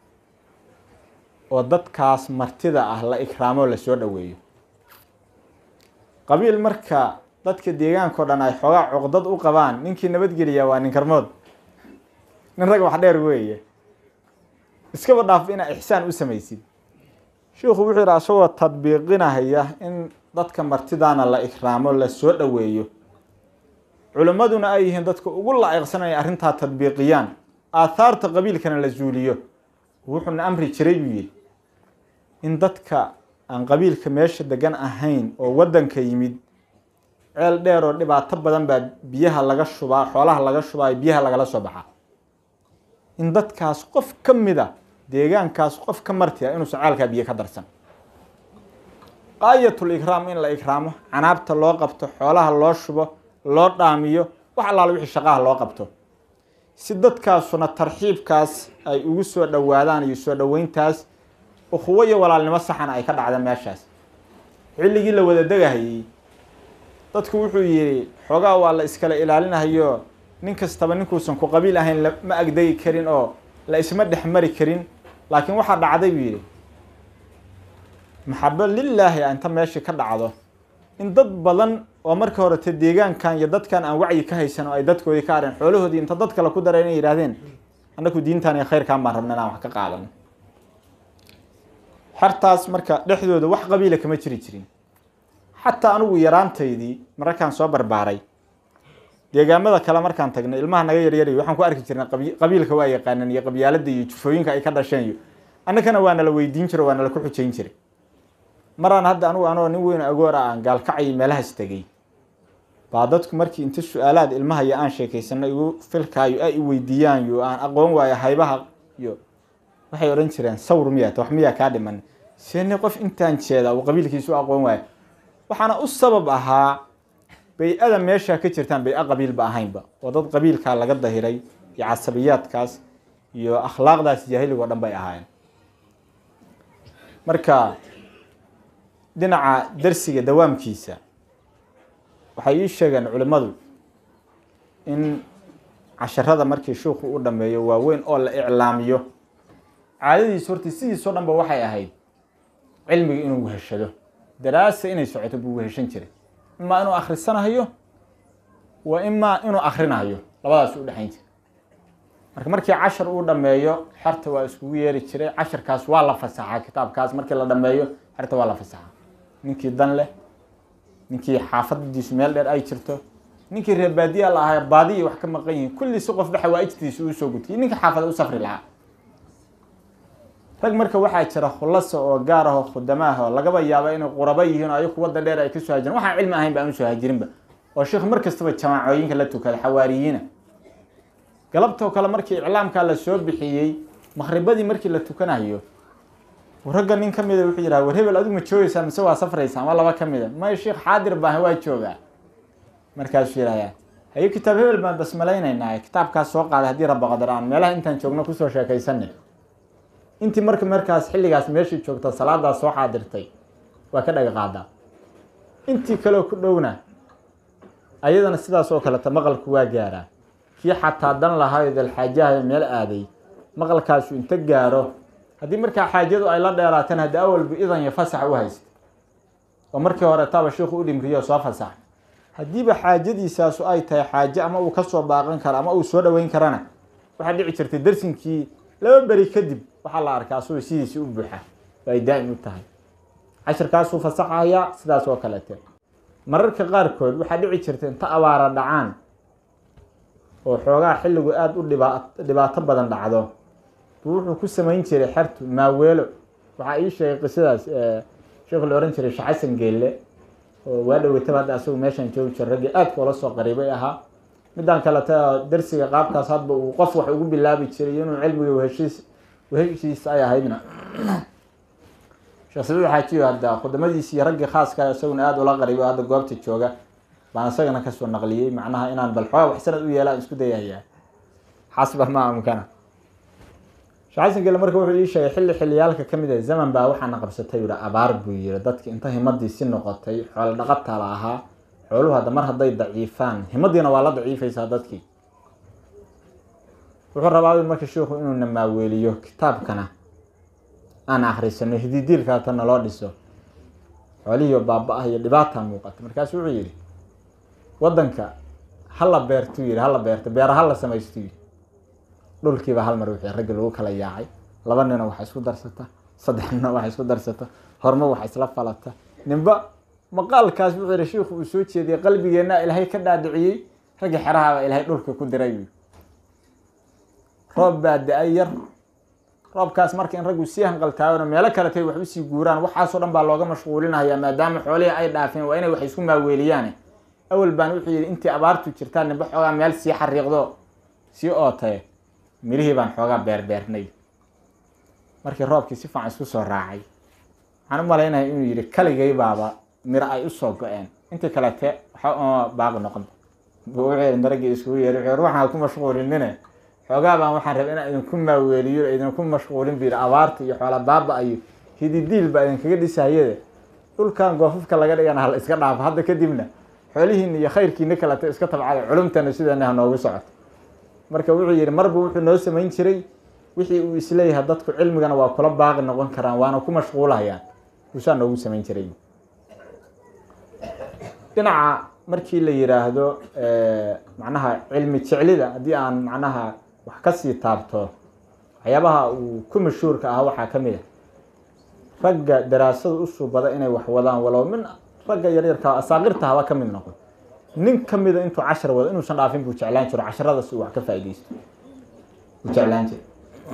oo dadkaas martida ah la ikraamoo lasoo dhoweeyo qabiil marka dadka deegaankao dhan ay xoogaa cuqdad u qabaan ninkii nabadgeliya waa nin karmood nin rag wax dheer weeye iskaba dhaaf inaa ixsaan u samaysid sheikhu wuxuu yidhi asagoo tadbiiqinahaya in dadka martidaana la ikraamo lasoo dhoweeyo culimmaduna ay yihiin dadka ugu laa'iqsan inay arrintaa tadbiiqiyaan aathaarta qabiilkana la zuuliyo wuxuuna amri jiray buu yidhi in dadka aan qabiilka meesha degan ahayn oo waddanka yimid ceel dheer oo dhibaato badan baa biyaha laga shubaa xoolaha laga shubaa biyaha lagala soo baxaa in dadkaas qof ka mid a deegaankaas qof ka marti a inuusan ceelkaa biyo ka darsan qaayatul ikraam in la ikraamo canaabta loo qabto xoolaha loo shubo loo dhaamiyo wax allaala wixii shaqaha loo qabto si dadkaasuna tarxiibkaas ay ugu soo dhowaadaan iyo soo dhoweyntaas ukhuwo iyo walaalnimo saxan ay ka dhacda meeshaas xilligii la wada degahayey dadku wuxuu yidhi xoogaa waa la iskala ilaalinahayo nin kastaba ninkuusan ku qabiil ahayn ma agdegi karin oo la isma dhex mari karin laakiin waxaa dhacday buu yidhi maxabo lilaahi a inta meeshii ka dhacdo in dad badan oo marka horete deegaankan iyo dadkan aan wacyi ka haysan oo ay dadkoodii ka areen xoolahoodii inta dad kale ku dara inay yidhahdeen annaku diintan iyo khayrkaan baan rabna inaan wax ka qaadano xertaas marka dhexdooda wax qabiila kama jiri jirin xataa anigu yaraantaydii mararkaan soo barbaaray deegaamada kale markaan tagnay ilmaha naga yaryarayo waxaan ku arki jirnay qabiilka waa yaqaanan iyo qabyaalada iyo jufooyinka ay ka dhasheen iyo annagana waa nala weydiin jiro waa nala ku xujayn jiray maraan hadda anugu anoo nin weyn agoor ah aan gaalkacay meelahaas tegey baa dadku markii inta su-aalaad ilmaha iyo aan sheekaysano igu filkaayo ay i weydiiyaan yo aan aqoon waayo haybaha iyo waxay odhan jireen sawr miyaata wax miyaa kaa dhiman seene qof intaan jeeda uu qabiilkiisu u aqoon waayo waxaana u sabab ahaa bay-ada meesha ka jirtaan bay-a qabiilba ahaynba oo dad qabiilkaa laga dahiray iyo casabiyaadkaas iyo akhlaaqdaas jaahiligo dhan bay ahaayeen marka dhinaca darsiga dawaamkiisa waxay ii sheegeen culimmadu in casharada markii shuuku u dhameeyo waaweyn oo la iclaamiyo caadadiisu horta sidiisoo dhanba waxay ahayd cilmiga inuu weheshado daraasa inay socoto buu weheshan jiray imaa inuu akhrisanahayo wa imaa inuu akrinahayo labadaas u dhexayn jiray marka markii cashar uu dhameeyo xerta waa iskugu yeeri jiray casharkaas waa la fasaxaa kitaabkaas markii la dhameeyo xerta waa la fasaxaa ninkii dan leh ninkii xaafadiisu meel dheer ay jirto ninkii reer baadiya la ahaa baadiya wax ka maqan yihiin kulli si qofba xawaa'ijtiisa uu soo gudkiyay ninkii xaafada u safri lahaa rag marka waxaa jira khulasa oo gaar ah oo khudamaah oo lagaba yaaba inay qurabo yihiin oo ayaku wadda dheer ay kasoo hajiren waxaan cilmi ahayn ba aan usoo hajirinba oo sheikh mar kastaba jamaacooyinka la tukada xawaariyiina galabtoo kale markii iclaamkaa la soo bixiyey maqribadii markii la tukanayo ragga nin ka mida wuxuu yidhaha war hebel adigu ma joogeysaa mise waa safraysaa ama laba ka mida may sheikh xaadir baaha waa joogaa markaasuu yidhahdaa haye kitaab hebel baan basmalaynaynaa kitaabkaas soo qaaday haddii rabba qadar aan meelaha intaan joogno kusoo sheekaysanay intii marka markaas xilligaas meeshii joogta salaadaas soo xaadirtay waa ka dhaga qaadaa intii kaleo ku dhowna ayadana sidaas oo kaleta maqalku waa gaaraa kii xataa dan lahaayo dalxaajahayo meel aaday maqalkaasu inta gaaro haddii markaa xaajadu ay la dheeraateen haddii awalba idan iyo fasax u haysta oo markii hore taaba shiikhu u dhimriyo soo fasax haddiiba xaajadiisaasu ay tahay xaaje ama uu kasoo baaqan karo ama uu soo dhoweyn karana waxaa dhici jirtay darsinkii laba beri kadib waxaa la arkaa asagoo sidiisii u buuxa oo ay daa'im u tahay cashirkaasuu fasaxayaa sidaas oo kalete mararka qaarkood waxaa dhici jirta inta abaara dhacaan oo xoogaa xilligu aada u dhiba dhibaato badan dhacdo buu wuxuu ku samayn jiray xertu maaweelo waxaa ii sheegay qisadaas sheekhu la ohan jiray sheekh xasan geelle oo waa dhaweytaba hadda asagu meeshaan joogi jiro raggii aadka ula soo qariibay ahaa midaan kaleta darsiga qaabkaas hadba uu qof wax ugu bilaabi jiray inuu cilmiga weheshiis weheshiis ay ahaydna sheekh sabiid xaajiyo hadda khudamadiisii raggii khaaska isaguna aada ula qariibay hadda goobta jooga baan isagana kasoo naqliyey macnaha inaan bal xoogaa wax sanad u yeelaan isku dayahayaa xasba ma amkana sheekh xasan gele marka wuxuu ii sheegay xilli xilliyaalka ka mid ah zaman baa waxaana qabsatay yihi abaar buu yiri dadki inta himadii si noqotay xoolo dhaqataa la ahaa xooluhu hadda mar hadday daciifaan himadiina waa la daciifaysaa dadkii wuxuu rabaa marka sheikhu inuu na maaweeliyo kitaabkana aan akrisano hididiilkaata naloo dhiso xoolihiio baaba-ah iyo dhibaataa muuqata markaasu wuxuu yihi wadanka hala beertuu yihi hala beerto beera hala samaystu yiri dhulkiiba hal mar wixii raggi lagu kala yaacay laba nina waxa isku darsata saddex nina waxa isku darsata horma waxa isla falata ninba maqaalkaas wuxuu yihi shiikhu uu soo jeediyey qalbigeenna ilaahay ka dhaadhiciyey raggi xerahaaba ilaahay dhulka ku diray roob baa da-ay yar roobkaas marka in raggu sii hanqaltaagano meelo kale tay wax usii guuraan waxaasoo dhan baa looga mashquulinaya maadaama xoolihii ay dhaafeen waa inay wax isku maaweeliyaan awal baan wuxuu yihi intii abaartu jirtaa ninba xoogaa meel sii xariiqdo sii ootaye mirihii baan xoogaa beerbeernay markii roobkii si fiican isku soo raacay waxaan u malaynaya inuu yihi kaligay baaba miro ay usoo go-een intii kalete waxa uma baaqi noqon wuxuu daragii iskugu yeehi wuxuu waxaan ku mashquulinine xoogaa baan waxaan rabay inaan idinku maaweeliyo idinku mashquulin bu yidhi abaarta iyo xoola baaba iyo hididiil baa idinkaga dhisayade dhulkan goofafka laga dhigana hala iska dhaafo hadda kadibna xoolihiina iyo khayrkiina kalete iska tabcada culumtana sideena ha noogu socoto marka wuxuu yihi marba wuxuu noo samayn jiray wixii uu isleeyahay dadku cilmigana waa kula baaqi noqon karaan waana ku mashquulahayaan uusaa noogu samayn jiray dhinaca markii la yiraahdo macnaha cilmi jeclida haddii aan macnaha wax kasii taabto waxyaabaha uu ku mashhuurka ah waxaa ka mid a ragga daraasada usubada inay wax wadaan walow min ragga yaryarka asaaqirta haba ka mid noqon nin ka mida intuu cashar wado inuusan dhaafin buu jeclaan jiro casharadaas uu wax ka faaideysto buu jeclaan jiro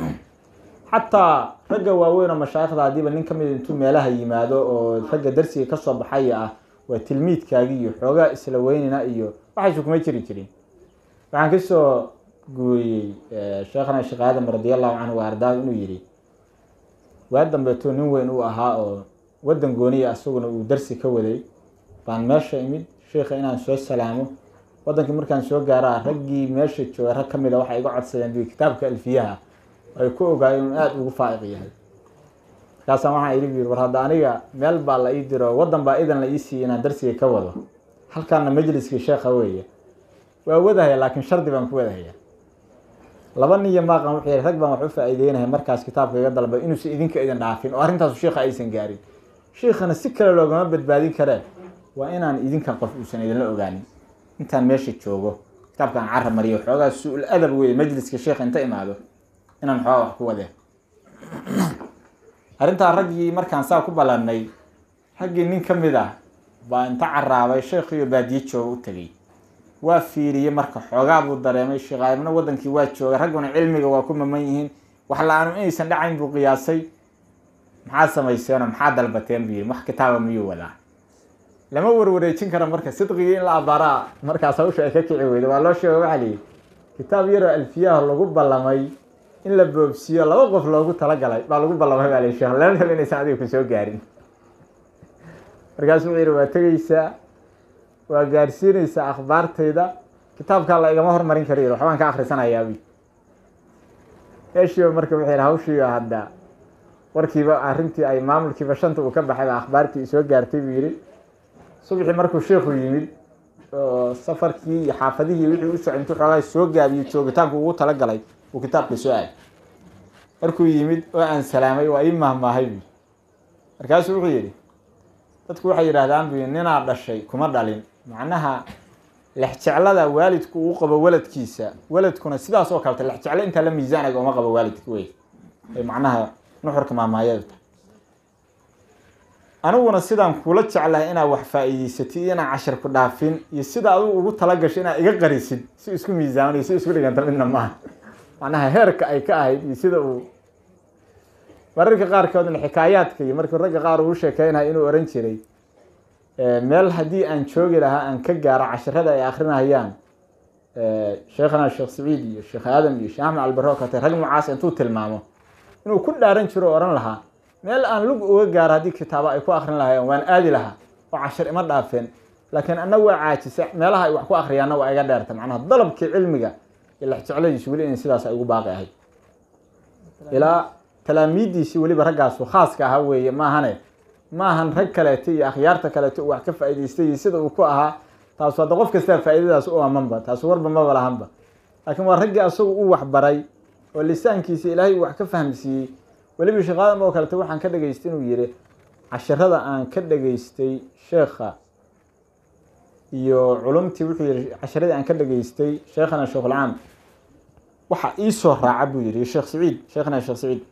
xataa ragga waaweyn oo mashaayikhda haddiiba nin ka mida intuu meelaha yimaado oo ragga darsiga kasoo baxaya ah waa tilmiidkaagi iyo xoogaa isla weynina iyo waxaysu kuma jiri jirin waxaan kasoo gooyey sheekhana sheekh aadam radiallahu canhu wa ardaa inuu yihi waa dambeeto nin weyn uu ahaa oo wadan gooniya asaguna uu darsi ka waday baan meesha imid sheikha inaan soo salaamo wadankii markaan soo gaaraa raggii meesha jooga rag kamid a waxay iga codsadeen bu kitaabka alfiyaha ay ku ogaayeen inuu aada ugu faa'iq yahay markaasaan waxaan idhi bu yiri war hadda aniga meel baa la ii diro wadan baa idan la ii siiyey inaan darsiga ka wado halkaana majliskii sheekha weeye waa wadahaya laakiin shardi baan ku wadahaya laba nin iyo maaqan wuxuu yihi rag baan wax u faa'iideynaya markaas kitaabka iga dalbay inuusan idinka idin dhaafin oo arrintaasu sheikha aysan gaarin sheikhana si kale loogama badbaadin karee waa inaan idinkan qof uusan idinla ogaanin intaan meesha joogo kitaabkaan carab mariyo xoogaa su-ul adab weye majliska sheekha inta imaado inaan xoogaa wax ku wadeen arrintaa raggii markaan saa ku ballanay raggii nin ka mid ah baa inta caraabay sheekhiiyo baadiye jooga u tegay waa fiiriyey marka xoogaa buu dareemay sheekhaadimna wadankii waa jooga ragguna cilmiga waa ku maman yihiin wax la-aanu inaysan dhacayn buu qiyaasay maxaad samayseenoo maxaa dalbateen buu yiri wax kitaaba miyuu wadaa lama warwareejin karo marka sidqigii in la abaaraa markaas hawsha ay ka kici weyda waa loo sheega waxaa liyihi kitaab yaroo alfiyaha lagu ballamay in la boobsiiyo laba qof loogu talagalay baa lagu ballamay baa la sheekh lama helo inaysan adiga kusoo gaarin markaasu wuxuu yihi waa tegeysaa waa gaarsiinaysaa akhbaartayda kitaabkaa la igama hormarin kara yiri waxbaan ka akrisanayaab meeshiiba marka wuxuu yihi hawshiiba hadda warkiiba arrintii ay maamulkiiba shanta uu ka baxay baa akhbaartii soo gaartay buu yihi subaxii markuu sheikhu yimid oo safarkii iyo xaafadihii wixii u socay intuu xoogaa soo gaabiyo joogitaanku ugu talagalay uu kitaabka soo aaday markuu yimid oo aan salaamay waa ii mahmaahay buu markaasuu wuxuu yihi dadku waxay yidhaahdaan bu ninaa dhashay kuma dhalin macnaha lexjeclada waalidku uu qabo waladkiisa waladkuna sidaas oo kaleta lexjeclo intaa la miisaanaga uma qabo waalidka wey ay macnaha nuxurka maamaayadu tahay aniguna sidaan kula jeclahay inaad wax faa'iideysatid iyo inaan cashar ku dhaafin iyo sida adigu ugu talagasho inaad iga qarisid si isku miisaamanayo si isku dhiganta midna maaha macnaha heerka ay ka ahayd iyo sida uu mararka qaarkoodna xikaayaadka iyo markii ragga qaar uu sheekeynaya inuu oran jiray meel haddii aan joogi lahaa aan ka gaaro casharada ay akrinayaan sheekhana sheekh saciid iyo sheekh aadam iyo sheekh axmed albaro kate rag noocaas intuu tilmaamo inuu ku dhaaran jiro o ohan lahaa meel aan lug uga gaaro haddii kitaabo ay ku akrin lahaayeen waan aadi lahaa oo cashar ima dhaafeen laakiin anna waa caajisa meelaha ay wax ku akriyaanna waa iga dheerta macnaha dalabkii cilmiga iyo lexjecladiisu weli in sidaas ay ugu baaqi ahayd ilaa talaamiiddiisii weliba raggaasu khaaska ahaa weeye maahane maahan rag kaleeto iyo akhyaarta kaleeto uu wax ka faa'idaystay iyo sida uu ku ahaa taasu hadda qof kastaa faa'iidadaas u amanba taasu warba maba lahanba laakiin waa raggii asagu u waxbaray oo lisaankiisa ilaahay uu wax ka fahamsiiyey weliba sheekh aadam oo kaleeto waxaan ka dhegaystay inuu yihi casharada aan ka dhegaystay sheekha iyo culumtii wuxuu yihi casharadii aan ka dhegaystay sheekhana sheekhuulcaam waxa iisoo raaca buu yihi sheekh saciid sheekhana sheekh saciid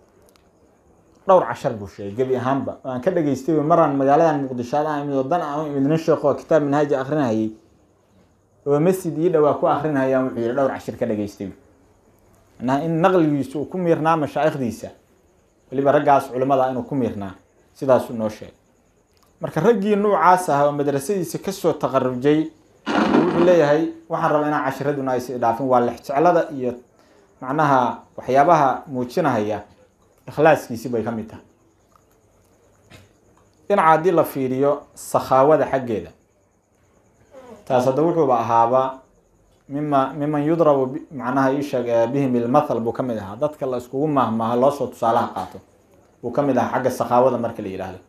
dhowr cashar buu sheegay gebi ahaanba oo aan ka dhegaystay maraan magaaladan muqdisho adaan imid wadan aan imid nin sheekh oo kitaab minhaaji akrinayay oo masjid ii dhowaa ku akrinayaan wuxuu yihi dhowr cashir ka dhegaystay macnaha in naqligiisu uu ku miirnaa mashaa'ikhdiisa weliba raggaas culimmada inuu ku miirnaa sidaasuu noo sheegay marka raggii nuucaas ah oo madrasadiisa kasoo taqarujay wuxuu leeyahay waxaan rabaa inaan cashiraduna aysa idhaafin waa lexjeclada iyo macnaha waxyaabaha muujinahaya ikhlaaskiisi bay ka mid tahay dhinaca haddii la fiiriyo sakhaawada xaggeeda taas hadda wuxuuba ahaaba mima miman yudrabu macnaha iisheeg bihim ilmathal buu ka mid ahaa dadka la iskugu maahmaaha loosoo tusaalaha qaato buu ka mid ahaa xagga sakhaawada marka la yidhaahdo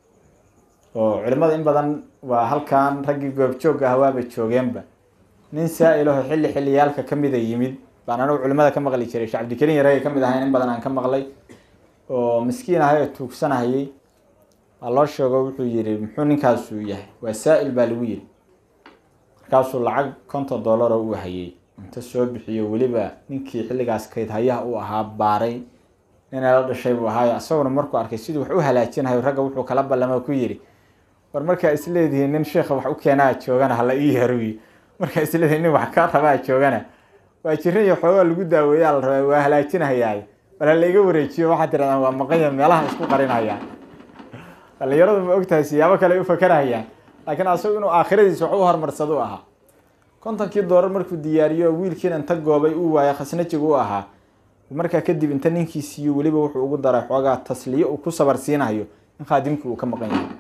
oo culimada in badan waa halkan raggii goobjoogga ah waaba joogeenba nin saa-ilaho xilli xilliyaalka kamida yimid baan anagu culimada ka maqli jiray shee cabdikariin yareega kamid ahayn in badan aan ka maqlay oo miskiin ahay oo tuugsanahayay waa loo sheego wuxuu yihi muxuu ninkaasu yahay waa saa-il baa lagu yiri markaasuu lacag konton dollar oo uu hayay inta soo bixiyo weliba ninkii xilligaas kayd hayaha uu ahaa baaray ninay la dhashay buu ahaayo isaguna markuu arkay siduu wax u halaajinayo ragga wuxuu kala ballamo ku yidhi war markaa isleedihiin nin sheekha wax u keenaa joogana hala ii yaruyi markaa isleedihiin nin wax ka rabaa joogana waa jirin iyo xoogaa lagu daaweeyaa la rabaa waa halaajinahayaa bal hala iga wareejiyo waxaad tirahdaan waa maqanya meelaha isku qarinayaan dhalinyaradu ma ogtahay siyaabo kale ay u fakarahayaan laakiin asagu inuu aakhiradiisa wax u horumarsado u ahaa kontonkii doolar markuu diyaariyo wiilkiina inta goobay uu waaya khasnajiga u ahaa markaa kadib inta ninkii siiyo weliba wuxuu ugu daray xoogaa tasliyo uu ku sabar siinayo in khaadimkii uu ka maqan yahay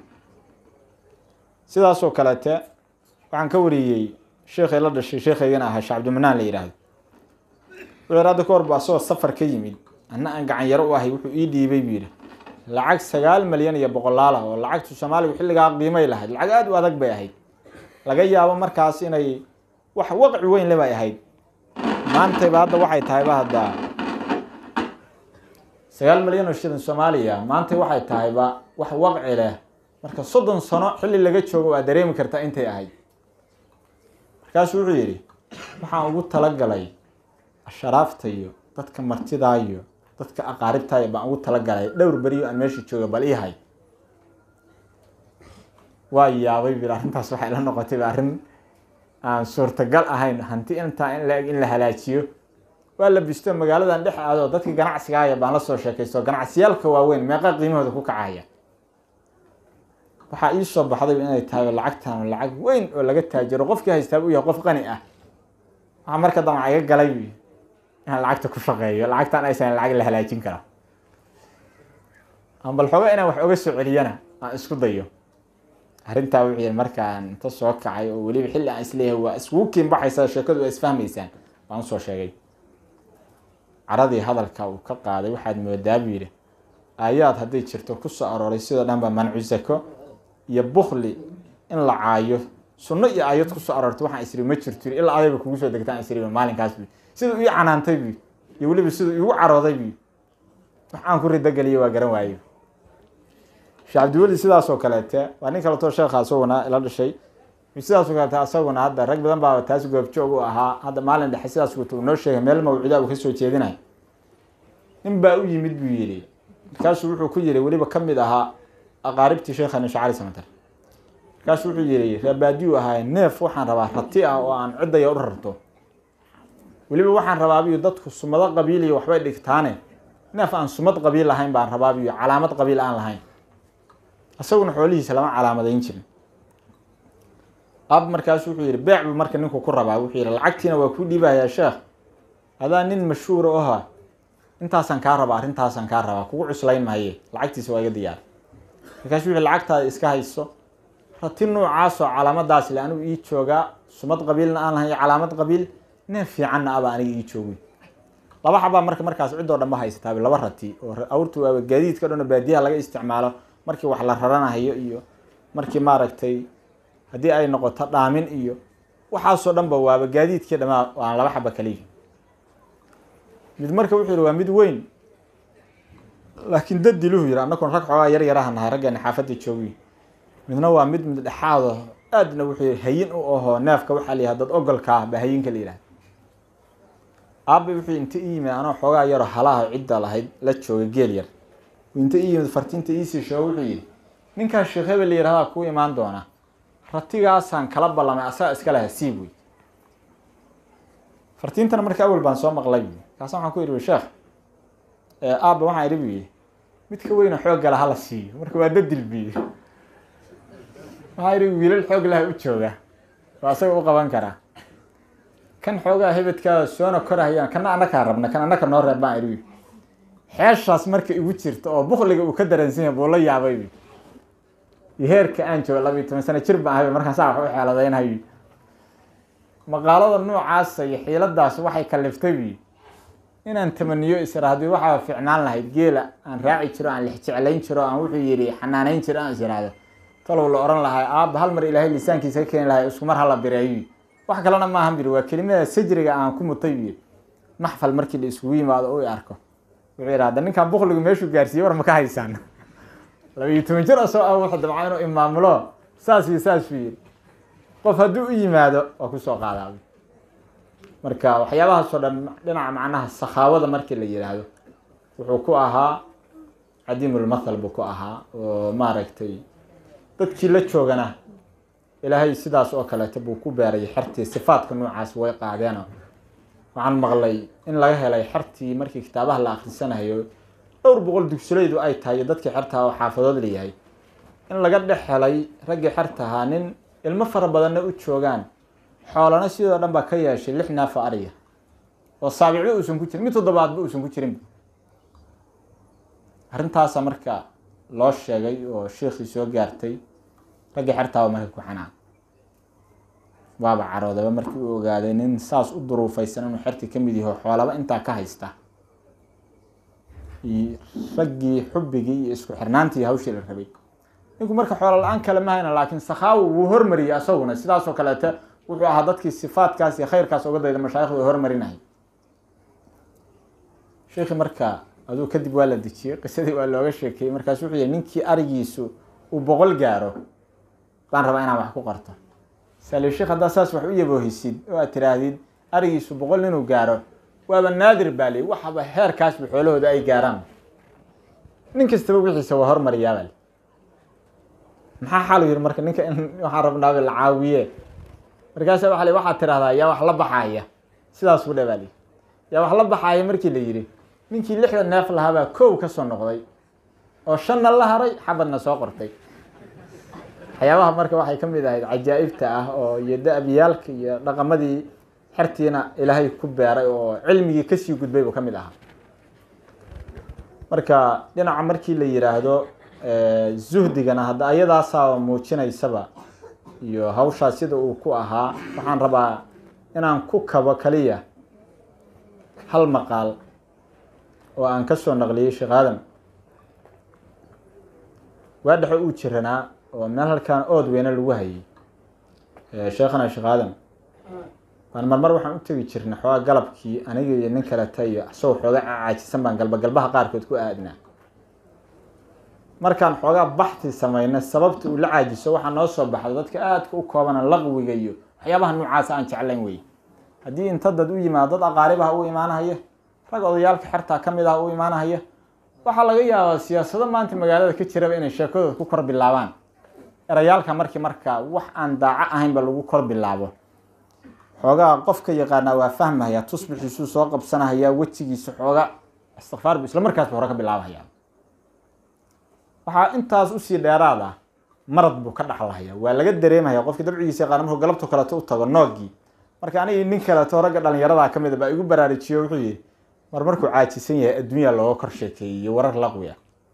sidaasoo kaleete waxaan ka wariyey sheekhay la dhashay sheekhaygana ahaa shee cabdimanaan la yidhaahdo wuxuu hadda ka horba asagoo safar ka yimid anna aan gacan yaro u ahay wuxuu ii dhiibay buu yidhi lacag sagaal malyan iyo boqolaal ah oo lacagtu soomaaligu xilligaa qiimay lahayd lacag aada u adag bay ahayd laga yaabo markaas inay wax waqci weyn le bay ahayd maantayba hadda waxay tahayba hadda sagaal malyan oo shilin soomaaliya maantay waxay tahayba wax waqci leh marka soddon sano xilli laga joogo waa dareemi kartaa intay ahayd markaasuu wuxuu yidhi waxaan ugu talagalay asharaafta iyo dadka martidaa iyo dadka aqaaribtaaya baan ugu talagalay dhowr beriyo aan meesha jooga bal ii hay waa yaabay bil arrintaas waxay la noqotayba arrin aan suurtagal ahayn hanti intaa in la-eg in la halaajiyo waa la bisto magaaladan dhex aado dadkii ganacsigaaya baan la soo sheekaysto ganacsiyaalka waaweyn meeqa qiimahooda ku kacaya waxaa ii soo baxday inay tahay lacagtan lacag weyn oo laga taajiro qofkii haystaa uu yahay qof qani ah waxaa marka damca iga galay inaan lacagta ku shaqeeyo lacagtan aysan lacag la halaajin kara ama bal xooga inaan wax oga soo celiyana aan isku dayo arrintaa wuxuu yihi markaan inta soo kacay oo weliba xilli aan isleeyahay waa iskugu kiinbaxaysaa sheekadu waa isfahmaysaan baan usoo sheegay caradii hadalka uu ka qaaday waxaad moodaa buu yidhi aayaad hadday jirto ku soo arooray sidoo dhan ba mancu zako iyo bukli in la caayo sunno iyo aayad kusoo aroortay waxaan isiri ma jirto ilaa adayba kugu soo degtaan isiri maalinkaas bu siduu ii canaantay bu iyo weliba siduu iigu carooday bu wax aan ku ridogeliyo waa garan waayo sheekh cabdiweli sidaas oo kaleete waa nin kaleto sheekha isaguna ila dhashay sidaas oo kaleete asaguna hadda rag badan baa taas goobjoog u ahaa hadda maalin dhexe sidaas wata uu noo sheegay meel mawcuuda uu kasoo jeedinayo nin baa u yimid buu yidhi markaasuu wuxuu ku yiri weliba ka mid ahaa aqaaribtii sheekhani shacari samatar markaasuu wuxuu yihi reebaadiyu ahaa neef waxaan rabaa rati ah oo aan ciddaya u rarto weliba waxaan rabaabiyo dadku sumado qabiiliya waxbay dhigtaane neef aan sumad qabiil lahayn baan rabaabi iyo calaamad qabiil aan lahayn isaguna xoolihiisa lama calaamadayn jirin aab markaasu wuxuu yihi beec buu marka ninku ku rabaa wuxuu yihi lacagtiina waa kuu dhiibayaa sheekh adaa nin mashhuura oha intaasaan kaa rabaa arrintaasaan kaa rabaa kugu cuslayn mahaye lacagtiisa waa iga diyaar markaasu wuxuu lacagtaada iska hayso rati noocaasoo calaamadaas le anigu ii joogaa sumad qabiilna aan lahayn iyo calaamad qabiil nin fiicanna aba aniga ii joogi laba xabaa marka markaas cidoo dhan ma haysataaba laba rati oo awrtu waaba gaadiidka dhan oo baadiyaha laga isticmaalo markii wax la raranahayo iyo markii maaragtay haddii ay noqoto dhaamin iyo waxaasoo dhan ba waaba gaadiidkii dhamaa waan laba xaba kaliya mid marka wuxuu yihi waa mid weyn laakiin dad diluhu yihi annakuna rag xoogaa yar yaraha nahay raggeena xaafadda joogi midna waa mid mid dhexaado aadna wuxuu yihi hayin u ahoo neefka waxaa la yihah dad ogolka ah ba hayinka la yihahda aabba wuxuu inta ii yimid anoo xoogaa yaroo halaha cidda lahayd la jooga geel yar inta ii yimid fartiinta iisii sheego wuxuu yihi ninkaa sheekh hebel la yihahdaa kuu imaan doona ratigaasaan kala ballamay asaga iska laha siib wey fartiintana marka awel baan soo maqlay kaasa waxaan ku yidhi sheekh aabba waxaan idhi bu yihi mid ka weyna xoog gala hala siiyo marka waa dadil biyo waxaa idhi wiilal xoog laha u jooga waa asaga u qaban karaa kan xoogaa hebedkaa soona korahayaan kana anakaa rabna kan anaka noo reeb baan idhi xeeshaas marka igu jirta oo bukliga uu ka daransan yahay buu la yaabay iyo heerka aan joogo labiiyo toban sano jir baan ahay markaan saa wax u xeeladaynayo maqaalada noocaasa iyo xiiladaas waxay kaliftay bi inaan tamaniyo isra haddii waxaa ficnaan lahayd geela aan raaci jiro aan lixjeclayn jiro aan wuxuu yidhi xanaanayn jiro aan is iraahdo talow la ohan lahay aabba hal mar ilaahay lisaankiisa ka keeni lahay isku mar hala bireeyo wax kalena maahan biri waa kelimada sajriga aan ku mutay bi maxfal markii la iskugu yimaado u arko wuxuu yidhi hadda ninkan bukligu meeshuu gaarsiiyey war ma ka haysaan labiiyo toban jir asoo ah wuxuu dabca inuu imaamulo saas iyo saas buu yidhi qof hadduu u yimaado waa kusoo qaadaa marka waxyaabahaasoo dhan dhinaca macnaha sakhaawada markii la yidhaahdo wuxuu ku ahaa cadiimulmathal buu ku ahaa oo maaragtay dadkii la joogana ilaahay sidaas oo kaleeto buu ku beeray xertii sifaadka noocaas way qaadeeno waxaan maqlay in laga helay xertii markii kitaabaha la akhrisanayo dhowr boqol dugsulaydu ay tahay iyo dadkii xertaha oo xaafadood layahay in laga dhex helay raggii xertahaa nin ilmo fara badanna u joogaan xoolana sidoo dhan baa ka yeeshay lix naafa ariga oo saabicba uusan ku jirin mid toddobaadba uusan ku jirin arrintaasa marka loo sheegay oo sheikii soo gaartay raggii xertaaba marka ku xanaan waaba caroodaba markii uu ogaaday nin saas u duruufaysan inuu xertii ka mid yaho xoolaba intaa ka haysta raggii xubbigii iyo isku xirnaantii hawshii la rabay ninku marka xoolo la-aan kale ma hayna laakiin sakhaawo wuu hormariyey asaguna sidaasoo kaleete wuxuu ahaa dadkii sifaadkaas iyo khayrkaas oga dayda mashaayikhdu hormarinahay sheikhi marka aduu kadib waa la dejiyey qisadii waa looga sheekeeyey markaas wuxuu yihi ninkii arigiisu uu boqol gaaro baan rabaa inaan wax ku qorto sali sheekh haddaa saas wax u yaboohisid oo aad tiraahdid arigiisu boqol inuu gaaro waaba naadir baa li waxaba heerkaasba xoolahooda ay gaaraan nin kastaba wixiisa waa hormariyaabal maxaa xalu yihi marka ninka in waxaan rabnaaba la caawiye markaasa waa li waxaad tirahdaa yaa wax la baxaaya sidaas ku dhabaal yaa wax la baxaaya markii la yidhi ninkii lixda neef lahaabaa kow ka soo noqday oo shanna la haray xabadna soo qortay waxyaabaha marka waxay ka mid ahayd cajaa'ibta ah oo iyo da-biyaalka iyo dhaqamadii xertiina ilaahay ku beeray oo cilmigii kasii gudbay buu ka mid ahaa marka dhinaca markii la yidhaahdo zuhdigana hadda ayadaasaa muujinaysaba iyo hawshaa sida uu ku ahaa waxaan rabaa inaan ku kabo kaliya hal maqaal oo aan ka soo naqliyey sheekh aadam waa dhexo uu jiranaa oo meel halkaan ood weyne lagu hayay sheekhana sheekh aadam baan marmar waxaan u tegi jirnay xoogaa galabkii aniga iyo nin kaleta iyo asagoo xooga caajisan baan galba galbaha qaarkood ku aadnaa markaan xoogaa baxti samayna sababta uu la caajiso waxaa noo soo baxda dadka aadka u koobana laqwiga iyo waxyaabaha noocaasa aan jeclayn wey haddii inta dad u yimaado dad aqaaribaha u imaanahaya rag odayaalka xertaa ka mid ah u imaanahaya waxaa laga yaabaa siyaasado maanta magaalada ka jiraba inay sheekadooda ku kor bilaabaan erayaalka markii markaa wax aan daaco ahaynba lagu kor bilaabo xoogaa qofka yaqaanaa waa fahmahaya tusbixiisuu soo qabsanahaya wejigiisa xooga istikfaar bu isla markaasba hore ka bilaabahaya waxaa intaas usii dheeraad ah marad buu ka dhaxlahaya waa laga dareemaya qofkii dabcigiisa yaqaana markuu galabto kaleeto u tago noogii marka anigi nin kaleeto ragga dhalinyarada kamid a baa igu baraarujiyo wuxuu yihi mar markuu caajisan yahay adduunya looga kor sheekeeyey warar laqwi ah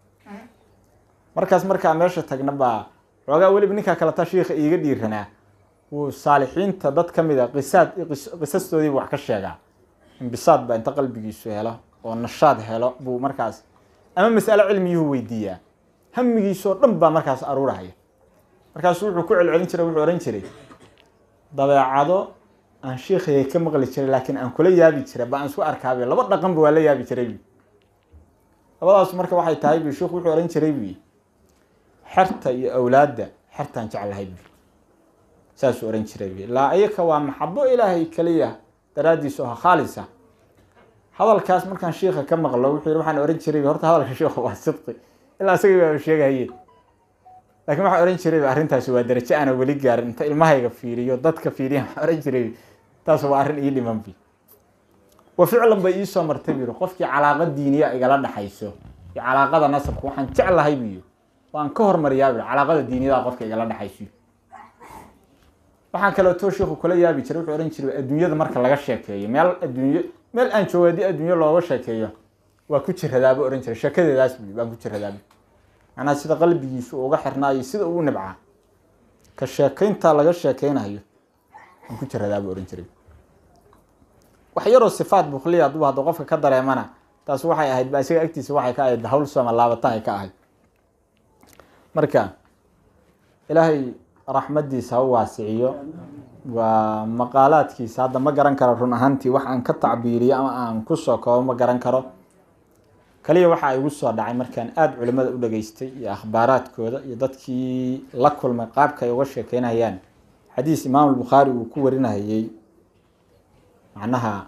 markaas markaa meesha tagna baa xoogaa weliba ninkaa kaleta shiika iiga dhiiranaa wuu saalixiinta dad ka mid a qisaad qisastoodiiba wax ka sheegaa imbisaad baa inta qalbigiisu helo oo nashaad helo buu markaas ama mas'alo cilmiyuhu weydiiyaa hamigiisoo dhan baa markaas aruurahaya markaasu wuxuu ku celcelin jiray wuxuu ohan jiray dabeecado aan shiikhayay ka maqli jiray laakiin aan kula yaabi jiray ba aan isku arkaabi laba dhaqanba waa la yaabi jiray bu labadaas marka waxay tahay bu shiikhu wuxuu ohan jiray bu xerta iyo awlaadda xertaan jeclahay bu saasuu ohan jiray bu laa iyaka waa maxabo ilaahay kaliya daraaddiis oo khaalisa hadalkaas markaan shiika ka maqlo wuxuu yihi waxaan ohan jiray horta hadalka shiikhu waa sidqi ilaa isagii baa sheegahaye laakiin waxaa ohan jiray arrintaasi waa darajo aana weli gaarin inta ilmahayga fiiriyo dadka fiiriya waxaa ohan jiray taas waa arrin ii dhiman bi wa ficlan bay iisoo martay buyiri qofkii calaaqa diiniya igala dhaxayso iyo calaaqada nasabka waxaan jeclahay buyi waan ka hormariyaa bui calaaqada diiniyada qofka igala dhexayso waxaan kaleeto shiiku kula yaabi jiray wuxuu ohan jiray adduunyada marka laga sheekeeyo meel adduunyo meel aan joogo haddii adduunyo looga sheekeeyo waa ku jiradaaba ohan jiray sheekadeedaas buyi waan ku jiradaaba macnaha sida qalbigiisu uga xirnaayo sida uu nibcaa ka sheekaynta laga sheekeynayo waan ku jiradaaba ohan jiray wax yaroo sifaat bukliya hadduu hadda qofka ka dareemana taas waxay ahayd ba isaga agtiisa waxay ka ahayd hawl sooma laabatahay ka ahayd marka ilaahay raxmadiisa ha u waasiciyo waa maqaalaadkiisa hadda ma garan karo run ahaantii wax aan ka tacbiiriyo ama aan kusoo koobo ma garan karo kaliya waxa igu soo dhacay markaan aada culimada u dhageystay iyo akhbaaraadkooda iyo dadkii la kulmay qaabka ay uga sheekeynayaan xadiis imaam albukhaari uu ku warinahayey macnaha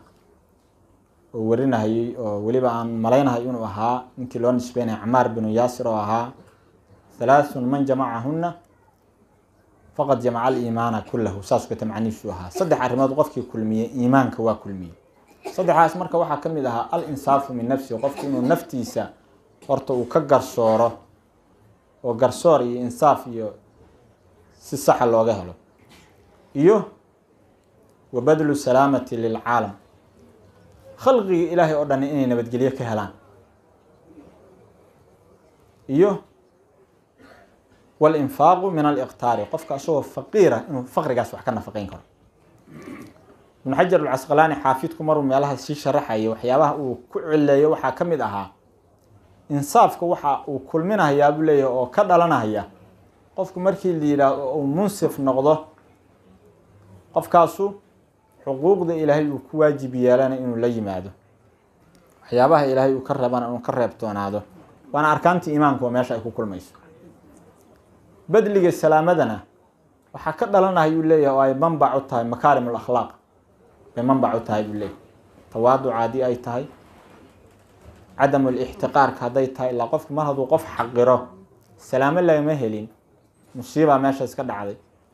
uu warinahayey oo weliba aan malaynahay inuu ahaa ninkii loo nisbeynaya camaar binu yaasir oo ahaa halaathun man jamacahuna faqad jamaca aliimaana kulahu saas kata macnihiisu ahaa saddex arrimood qofkii kulmiyey iimaanka waa kulmiyey saddexaas marka waxaa ka mid ahaa al insaafu min nafsihi qofku inuu naftiisa horta uu ka garsooro oo garsoor iyo insaaf iyo si saxa looga helo iyo wa badlu salaamati lilcaalam khalqiga ilaahay oo dhan inay nabadgelyo ka helaan iyo walinfaaqu min aliqtaari qofka asagoo faqiira inuu faqrigaas wax ka nafaqeyn karo ibnu xajar alcasqalaani xaafidku maruu meelaha sii sharaxaya waxyaabaha uu ku cileeyo waxaa ka mid ahaa insaafka waxa uu kulminahayaa buu leeyahay oo ka dhalanaya qofku markii la yidhaah uu munsif noqdo qofkaasu xuquuqda ilaahay uu ku waajib yeelana inuu la yimaado waxyaabaha ilaahay uu ka reebana inuu ka reebtoonaado waana arkaantii iimaanku oo meesha ay ku kulmayso badliga salaamadana waxaa ka dhalanaya uu leeyahay oo ay manbac u tahay makaarim alakhlaaq bay manbac u tahay buu leeyahay tawaaduca haddii ay tahay cadamu lixtiqaarka hadday tahay ilaa qofku mar hadduu qof xaqiro salaamo lagama helin musiibaa meeshaas ka dhacday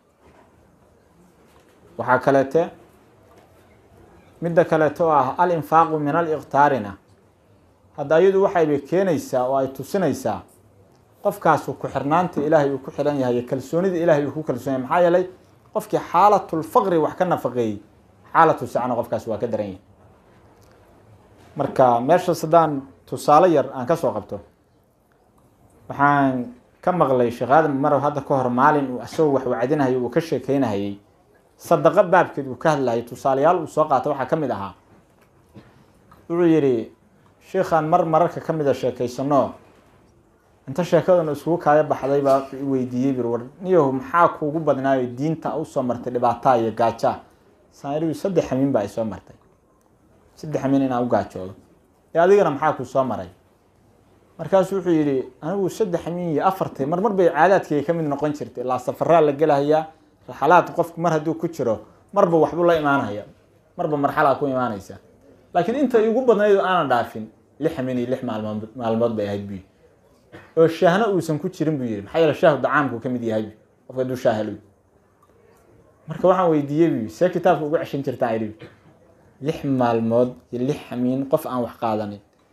waxaa kaleete midda kaleeto oo ah al infaaqu min aliqtaarina hadda iyadu waxaybay keenaysaa oo ay tusinaysaa qofkaasu ku xirnaanta ilaahay uu ku xiran yahay iyo kalsoonida ilaahay uu ku kalsoon yahay maxaa yeelay qofkii xaalatulfaqri wax ka nafaqeeyey xaalatu sacna qofkaas waa ka daran yahay marka meeshaas haddaan tusaale yar aan kasoo qabto waxaan ka maqlay sheekh aadam marow hadda ka hor maalin uu isagoo wax wacdinahayay uu ka sheekeynahayay sadaqo baabkeed uu ka hadlayay tusaalayaal uu soo qaata waxaa ka mid ahaa wuxuu yidhi sheikhaan mar mararka ka mida sheekaysano inta sheekadana iskugu kaaya baxday baa wuxuu i weydiiyey bir war niyahu maxaa kuugu badnaayo diinta usoo martay dhibaataa iyo gaajaa saanigu saddex xamiin baa ay soo martay saddex xamiin inaan u gaajoodo ee adigana maxaa ku soo maray markaasu wuxuu yidhi anigu saddex xamiin iyo afartay mar mar bay caadaadkayga ka mid noqon jirtay ilaa safaraa la gelahayaa raxalaad qofku mar hadduu ku jiro marba waxbuu la imaanaya marba marxalaa ku imaanaysa laakiin inta igu badnayd oo aanan dhaafin lix xamiin iyo lix maalmood maalmood bay ahayd buy oo shaahna uusan ku jirin buu yihi maxaa yeele shaahu dacaamku ka mid yahay qofka hadduu shaah helo marka waxaan weydiiyey buy see kitaabka ugu ceshan jirtaa idhi lix maalmood iyo lix xamiin qof aan wax qaadanin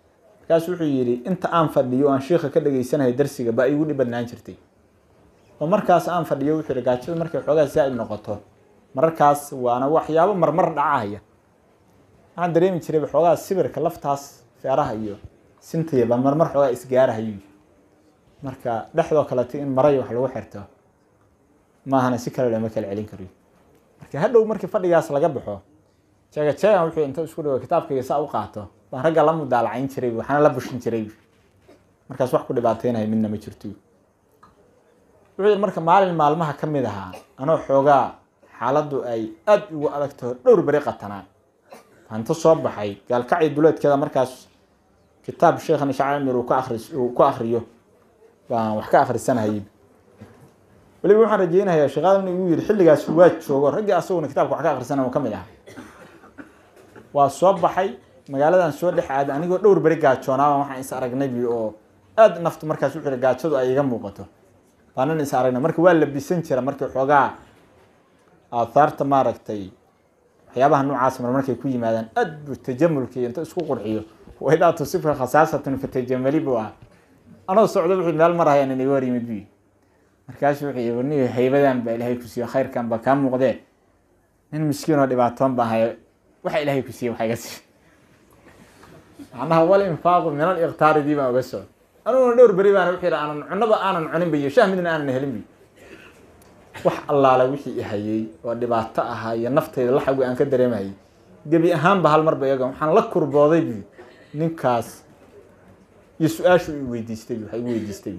markaasu wuxuu yidhi inta aan fadhiyo o aan shiika ka dhageysanayo darsiga baa iigu dhib badnaan jirtay oo markaas aan fadhiyo wuxuu yihi gaajada markay xoogaa zaa'id noqoto mararkaas waana waxyaabo marmar dhacahaya waxaan dareemi jiray xoogaa sibirka laftaas feeraha iyo sintaya baa marmar xoogaa isgaarahayo marka dhexdoo kalete in maray wax lagu xirto maahana si kale lama kala celin kariyo marka hadhow markii fadhigaas laga baxo jeega jeegan wuxuu inta isku dhigo kitaabkayga saa u qaato baan ragga la mudaalacayn jiray waxaana la bushin jiray markaas wax ku dhibaateynayo midna ma jirto wuxuu yidhi marka maalin maalmaha ka mid ahaa anoo xoogaa xaaladdu ay aada ugu adagtaho dhowr beri qatanaa hanto soo baxay gaalkacii duleedkeeda markaas kitaab sheekhan shacamir uu ka akris uu ku akriyo baan wax ka akhrisanayay weliba waxaan rajeynayaa sheekhadan igu yidhi xilligaas waa joogo raggii asaguna kitaabka wax ka akhrisanaya uu ka mid ahaa waa soo baxay magaaladan soo dhex aaday anigoo dhowr beri gaajoonaaba waxaan is aragnay bi oo aada naftu markaas wuxuu yihi gaajadu ay iga muuqato baanan is aragnay marka waa labisan jira markii xoogaa aathaarta maaragtay waxyaabaha noocaas mar markay ku yimaadaan aad buu tajamulkii inta isku qurxiyo waidaa tusibka khasaasatun fatajamali buu ah anoo socdo wuxuu meel marahayaan inaga hor yimid bi markaasu wuxuu yii warniyo haybadan baa ilaahay ku siiyo khayrkan baa kaa muuqdee nin miskiin oo dhibaatoon baan haya waxa ilaahay ku siiye waxa iga siiy macnaha wal infaaqu min al iktaaridii baan uga soo aniguna dhowr beri baana wuxuu yihi aanan cunaba aanan cunin biyo shah midna aanan helin biyo wax allaala wixii i hayay oo dhibaato ahaa iyo naftayda laxagu aan ka dareemahayay gebi ahaanba hal marba iyaga waxaan la kurbooday bi ninkaas iyo su-aashu i weydiistay waxa igu weydiistay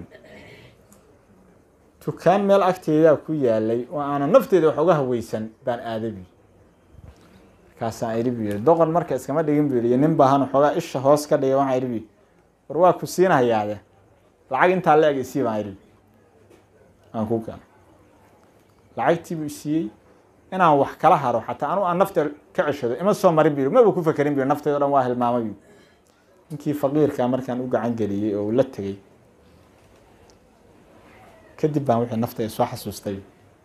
dukaan meel agteedaa ku yaalay oo aanan nafteyda wax uga haweysan baan aaday bi markaasaan idhi bu yiri doqon marka iskama dhigin bu yiri iyo nin baahan xoogaa isha hoos ka dhigay waxaan idhi bu war waa ku siinahayaade lacag intaa la eg isii baan idhi aan ku keeno lacagtiibuu siiyey inaan wax kala haro xataa anu aan nafta ka ceshado ima soo marin bu maba ku fakerin bu naftaydo dhan waa hilmaamay bu ninkii faqiirkaa markaan u gacan geliyey oo uu la tegey kadib baan wixii naftayda soo xasuustay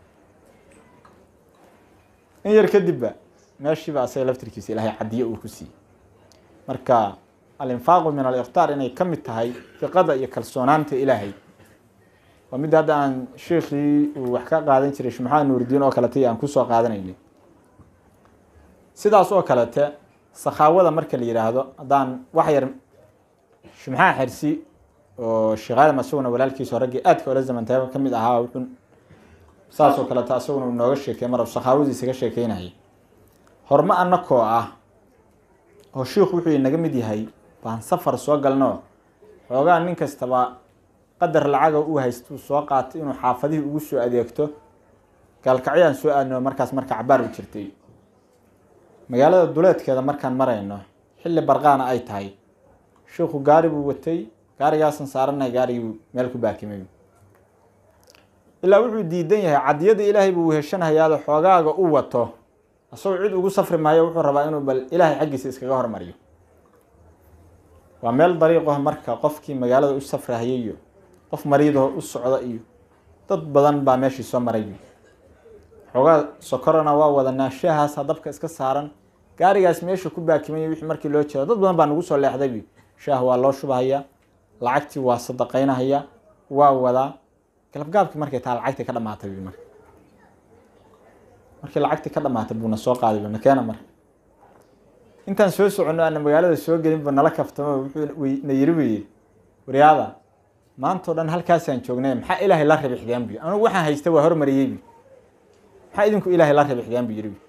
in yar kadibba meeshiiba asaga laftirkiisa ilaahay cadiye uu ku siiyey marka alinfaaqu min alikhtaar inay ka mid tahay fiqada iyo kalsoonaanta ilaahay waa midda hadda aan sheikii uu wax ka qaadan jiray shumaxaad nuuridiin oo kalete aan kusoo qaadanaynay sidaas oo kalete sakhaawada marka la yidhaahdo haddaan wax yar shumxaa xersi oo sheekh aadam asaguna walaalkiisa raggii aadka ola zamantaaba ka mid ahaa wuxuu saas oo kalete asaguna uu nooga sheekey mar sakhaawadiisa ka sheekeynayay horma anakoo ah oo shiikhu wuxuu naga mid yahay baan safar soo galno xoogaa nin kastaba qadar lacaga uu haystuu soo qaatay inuu xaafadihii ugu soo adeegto gaalkacyaan soo aadno markaas marka cabaar u jirtay magaalada duleedkeeda markaan marayno xilli barqaana ay tahay shiikhu gaari buu watay gaarigaasan saaranay gaarigii meel ku baakimay ilaa wuxuu diidan yahay cadiyada ilaahay buu weheshanahayaado xoogaaga u wato asagoo cid ugu safri maayo wuxuu rabaa inuu bal ilaahay xaggiisa iskaga hormariyo waa meel dariiqaho marka qofkii magaalada u safrahayay iyo qof mariidaho u socda iyo dad badan baa meeshii soo maray xoogaa sokorona waa wadanaa shaahaasa dabka iska saaran gaarigaas meesha ku baakimay wixii markii loo jeedo dad badan baa nagu soo leexday shaah waa loo shubahayaa lacagtii waa sadaqaynahaya waa wadaa galabgaabkii markay taa lacagtii ka dhamaatay marka markii lacagtii ka dhamaatay buuna soo qaaday buna keena marka intaan soo soconno aana magaalada soo gelin bu nala kaftamo wuxuu na yiri buu yidhi waryaada maantao dhan halkaasaan joognay maxaa ilaahay la rabixdeen bu anugu waxaan haysta waa hormariyey bu maxaa idinku ilaahay la rabixdeen bu yiri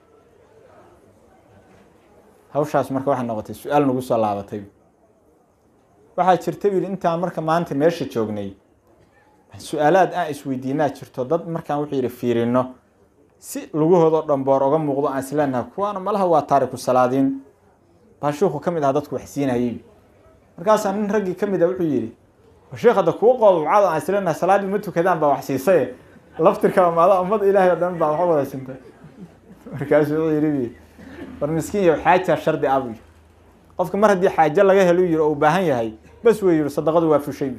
hawshaas marka waxay noqotay su-aal nagu soo laabatay waxaa jirta bu yidhi intaan marka maanta meesha joognay su-aalaad aan isweydiinaa jirto dad markaan wuxuu yidhi fiirino si lugahoodao dhamboor oga muuqdo aan isleenaha kuwaana malaha waa taariku salaadiin baa shiiku ka mid aha dadku wax siinayay markaasaa nin raggii ka mid a wuxuu yidhi sheekh hadda kuwa qoobabcado aan isleenaha salaaddii ma tukadaan baa wax siisaye laftirka maada ummad ilaahay oo dhan baa wax wada sintay markaasuu wuxuu yidhi war miskiin iyo xaaja shardi ah buu yidhi qofka mar haddii xaajo laga helo yiri oo u baahan yahay bas wey yiri sadaqadu waa fushay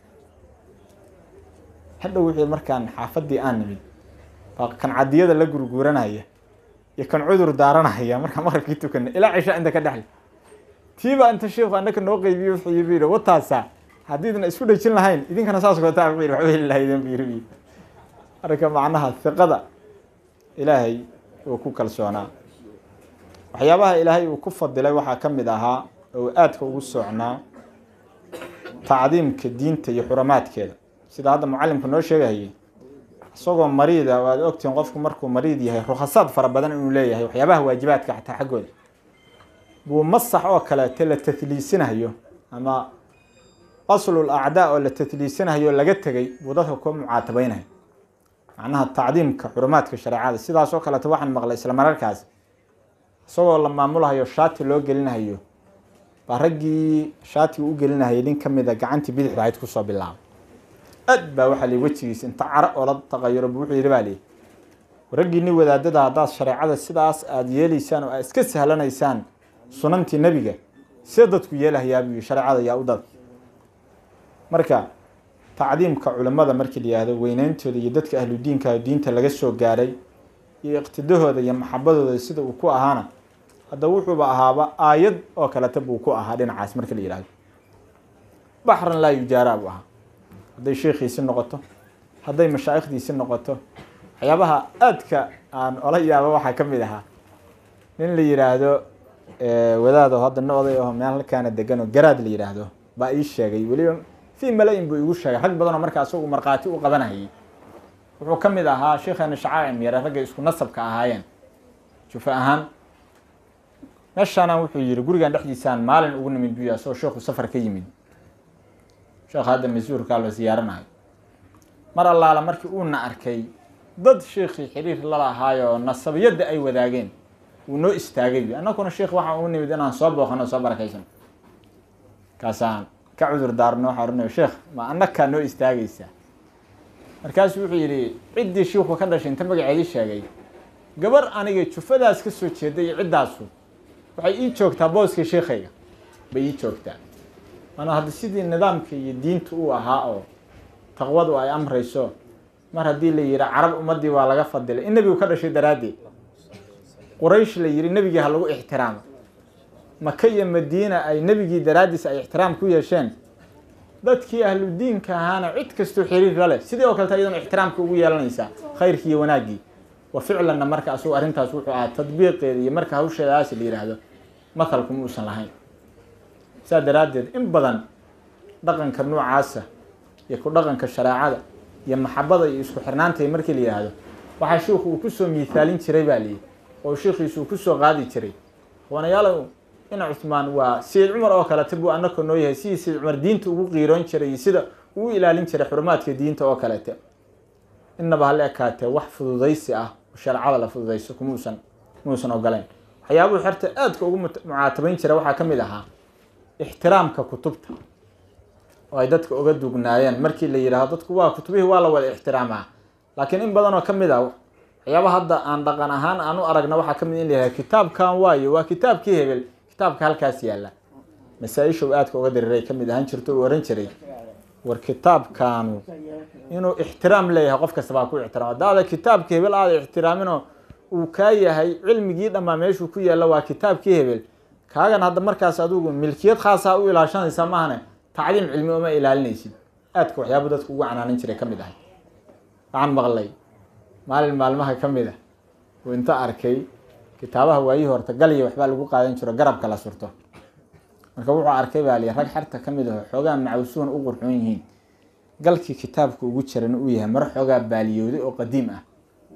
hadhow wuxuu markaan xaafadii aan nimid baa kan cadiyada la gurguuranaya iyo kan cudur daaranaya markaan maqribkii tukanay ilaa cisha inta ka dhexle tiiba inta sheikhu annaka noo qeybiye wuxuu yiri wataasa haddiidna isku dhejin lahayn idinkana saas kootaa wuxuu yidhi waxba heli lahaydeen buu yiri marka macnaha hiqada ilaahay uu ku kalsoonaa waxyaabaha ilaahay uu ku fadilay waxaa ka mid ahaa oo aadka ugu socnaa tacdiimka diinta iyo xuramaadkeeda sida hadda mucalimku noo sheegahayay isagoo mariida waad ogtihiin qofku markuu mariid yahay rukhasaad fara badan inuu leeyahay waxyaabaha waajibaadka xataa xaggooda buu masax oo kaleete la tahliisinayo ama qaslul acdaa oo la tahliisinayo laga tegay buu dadka ku mucaatabeynaya macnaha tacdiimka xurumaadka shareecada sidaas oo kaleeto waxaan maqlay isla mararkaas isagoo la maamulahayo shaati loo gelinahayo baa raggii shaatiga u gelinahayay nin ka mida gacantii bidixda ahayd kusoo bilaabay aad baa waxaa lii wejigiisa inta cara oo la taqayuro bu wuxuu yidhi baa lii raggii nin wadaadada haddaad shareecada sidaas aada yeelaysaan oo aad iska sahlanaysaan sunantii nebiga see dadku yeelahayaa buu yihi shareecada yaa u dad marka tacdiimka culimmada markii la yihahdo weyneyntooda iyo dadka ahludiinka diinta laga soo gaaray iyo iqtidahooda iyo maxabadooda sida uu ku ahaana hadda wuxuuba ahaaba aayad oo kaleta buu ku ahaa dhinacaas marka la yihahdo baxran laa yujaara buu ahaa hadday sheikhiisi noqoto hadday mashaa'ikhdiisi noqoto waxyaabaha aadka aan ola yaaba waxaa ka mid ahaa nin la yihaahdo wadaado hadda na oday aho meel halkaana degan oo garaad la yihaahdo baa ii sheegay weliba fii mala-in buu igu sheegay rag badan oo markaa isagu markhaati u qabanahayay wuxuu ka mid ahaa sheikheena shacaacim yare ragga isku nasabka ahaayeen jufa ahaan meeshaana wuxuu yihi gurigan dhexdiisaan maalin ugu nimid buya asagoo sheekhu safar ka yimid sheekha hadda masuurkaa la siyaaranayo mar allaala markii uuna arkay dad sheekhii xiriir lalahaayo nasabiyadda ay wadaageen wuu noo istaagay bu annakuna sheekh waxaan ugu nimid inaan soo booqano soo barakaysan kaasaan ka cudur daarno waxaa oranayo sheekh ma annakaa noo istaagaysaa markaasuu wuxuu yidhi ciddii shiiku ka dhashay inta magaceedii sheegay gabar aniga jufadaas ka soo jeeda iyo ciddaasu waxay ii joogtaa booskii sheikayga bay ii joogtaa maana hadda sidii nidaamka iyo diinta uu ahaa oo taqwadu ay amrayso mar haddii la yihi carab ummadii waa laga fadilay in nebigu ka dhashay daraaddeed quraysh la yihi nebigii ha lagu ixtiraamo maka iyo madiina ay nebigii daraaddiis ay ixtiraam ku yeesheen dadkii ahlu diinka ahaana cid kastoo xiriir la leh sidii oo kaleta iyadana ixtiraamka ugu yeelanaysaa khayrkii iyo wanaaggii wa ficlanna marka asagu arrintaas wuxuu ahaa tadbiiqeeda iyo marka hawsheedaas la yidhaahdo mathalku ma uusan lahayn saa daraaddeed in badan dhaqanka noocaasa iyo ku dhaqanka shareecada iyo maxabada iyo isku xirnaantay markii la yidhaahdo waxaa shiikhu uu kusoo miithaalin jiray baa liyihi oo shiikhiisu uu kusoo qaadi jiray wanayaalow ina cuhmaan waa sayid cumar oo kalete buu annaka noo yahay sidii sayid cumar diinta ugu qiiroon jiray iyo sida uu ilaalin jiray xurumaadka diinta oo kalete innaba hala ekaatee wax fududaysi ah oo shareecada la fududayso kumuusan muusan ogolayn waxyaabuhu xerta aadka ugu mucaatabayn jira waxaa ka mid ahaa ixtiraamka kutubta oo ay dadka uga dugnaayeen markii la yidhaahdo dadku waa kutubihii waa la wada ixtiraamaa laakiin in badan oo ka mid ah waxyaaba hadda aan dhaqan ahaan aan u aragna waxaa ka mid in la yihahdo kitaabkan waayo waa kitaabkii hebel kitaabka halkaas yaalla masaa-isha uu aadka uga diriray ka mid ahaan jirto uu ohan jiray war kitaabkaanu inuu ixtiraam leeyahay qof kasta baa ku ixtiraam haddaada kitaabka hebel aada ixtiraaminoo uu kaa yahay cilmigii dhammaa meeshuu ku yaalla waa kitaabkii hebel kaagan hadda markaas adigu milkiyad khaasaa u ilaashanaysa maahane tacliim cilmi uma ilaalinaysid aadka waxyaaba dadku ugu canaanan jiray ka mid ahay waxaan maqlay maalin maalmaha ka mid ah uu inta arkay kitaabaha waayihii horta galya waxbaa lagu qaadan jiro garabka la surto marka wuxuu arkay baa li rag xerta ka mid aho xoogaa macawsuuna u qurxoon yihiin galkii kitaabka ugu jirana uu yahay maro xoogaa baaliyooday oo qadiim ah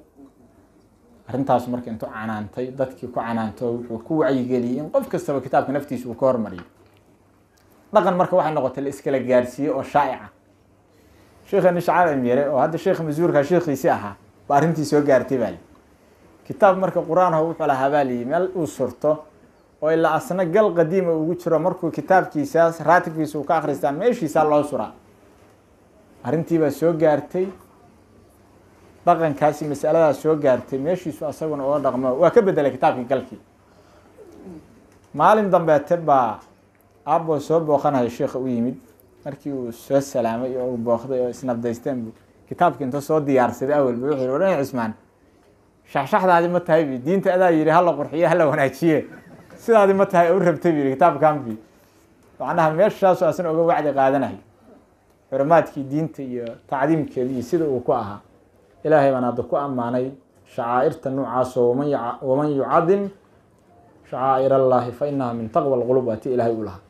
arrintaas marka intuu canaantay dadkii ku canaanto wuxuu ku wacyigeliyey in qof kastaba kitaabka naftiisa uu ka hormariyo dhaqan marka waxay noqotay la iskala gaarsiiye oo shaa'ica sheekheeni shacaar imyare oo hadda sheekh masuurka sheekhiisi ahaa baa arrintii soo gaartay baa li kitaab marka qur-aanho wuxuu lahaa baa liyi meel uu surto oo ilaa asna gal qadiima ugu jiro markuu kitaabkiisaas raatibkiisa uu ka akristaa meeshiisaa loo suraa arrintiibaa soo gaartay dhaqankaasi masaladaas soo gaartay meeshiisu asaguna uga dhaqmo waa ka bedelay kitaabkii galkii maalin dambeete baa aaboo soo booqanayo sheikha u yimid markii uu soo salaamay oo booqday oo isnabdaysteen bu kitaabkii inta soo diyaarsaday awalba wuxuu yihi wadhan cismaan shaxshaxdaadi ma tahay bi diinta adaa yihi hala qurxiyo hala wanaajiye sidaadi ma tahay u rabtay bu yihi kitaabkan bi macnaha meeshaasu asna oga wacdi qaadanayo xurumaadkii diinta iyo tacdiimkeeda iyo sida uu ku ahaa ilaahay baan hadda ku ammaanay shacaa'irta noocaasoo waman yaca- waman yucadim shacaa'ir allaahi fa inaha min taqwa alqulub waa ti ilaahay u lahaa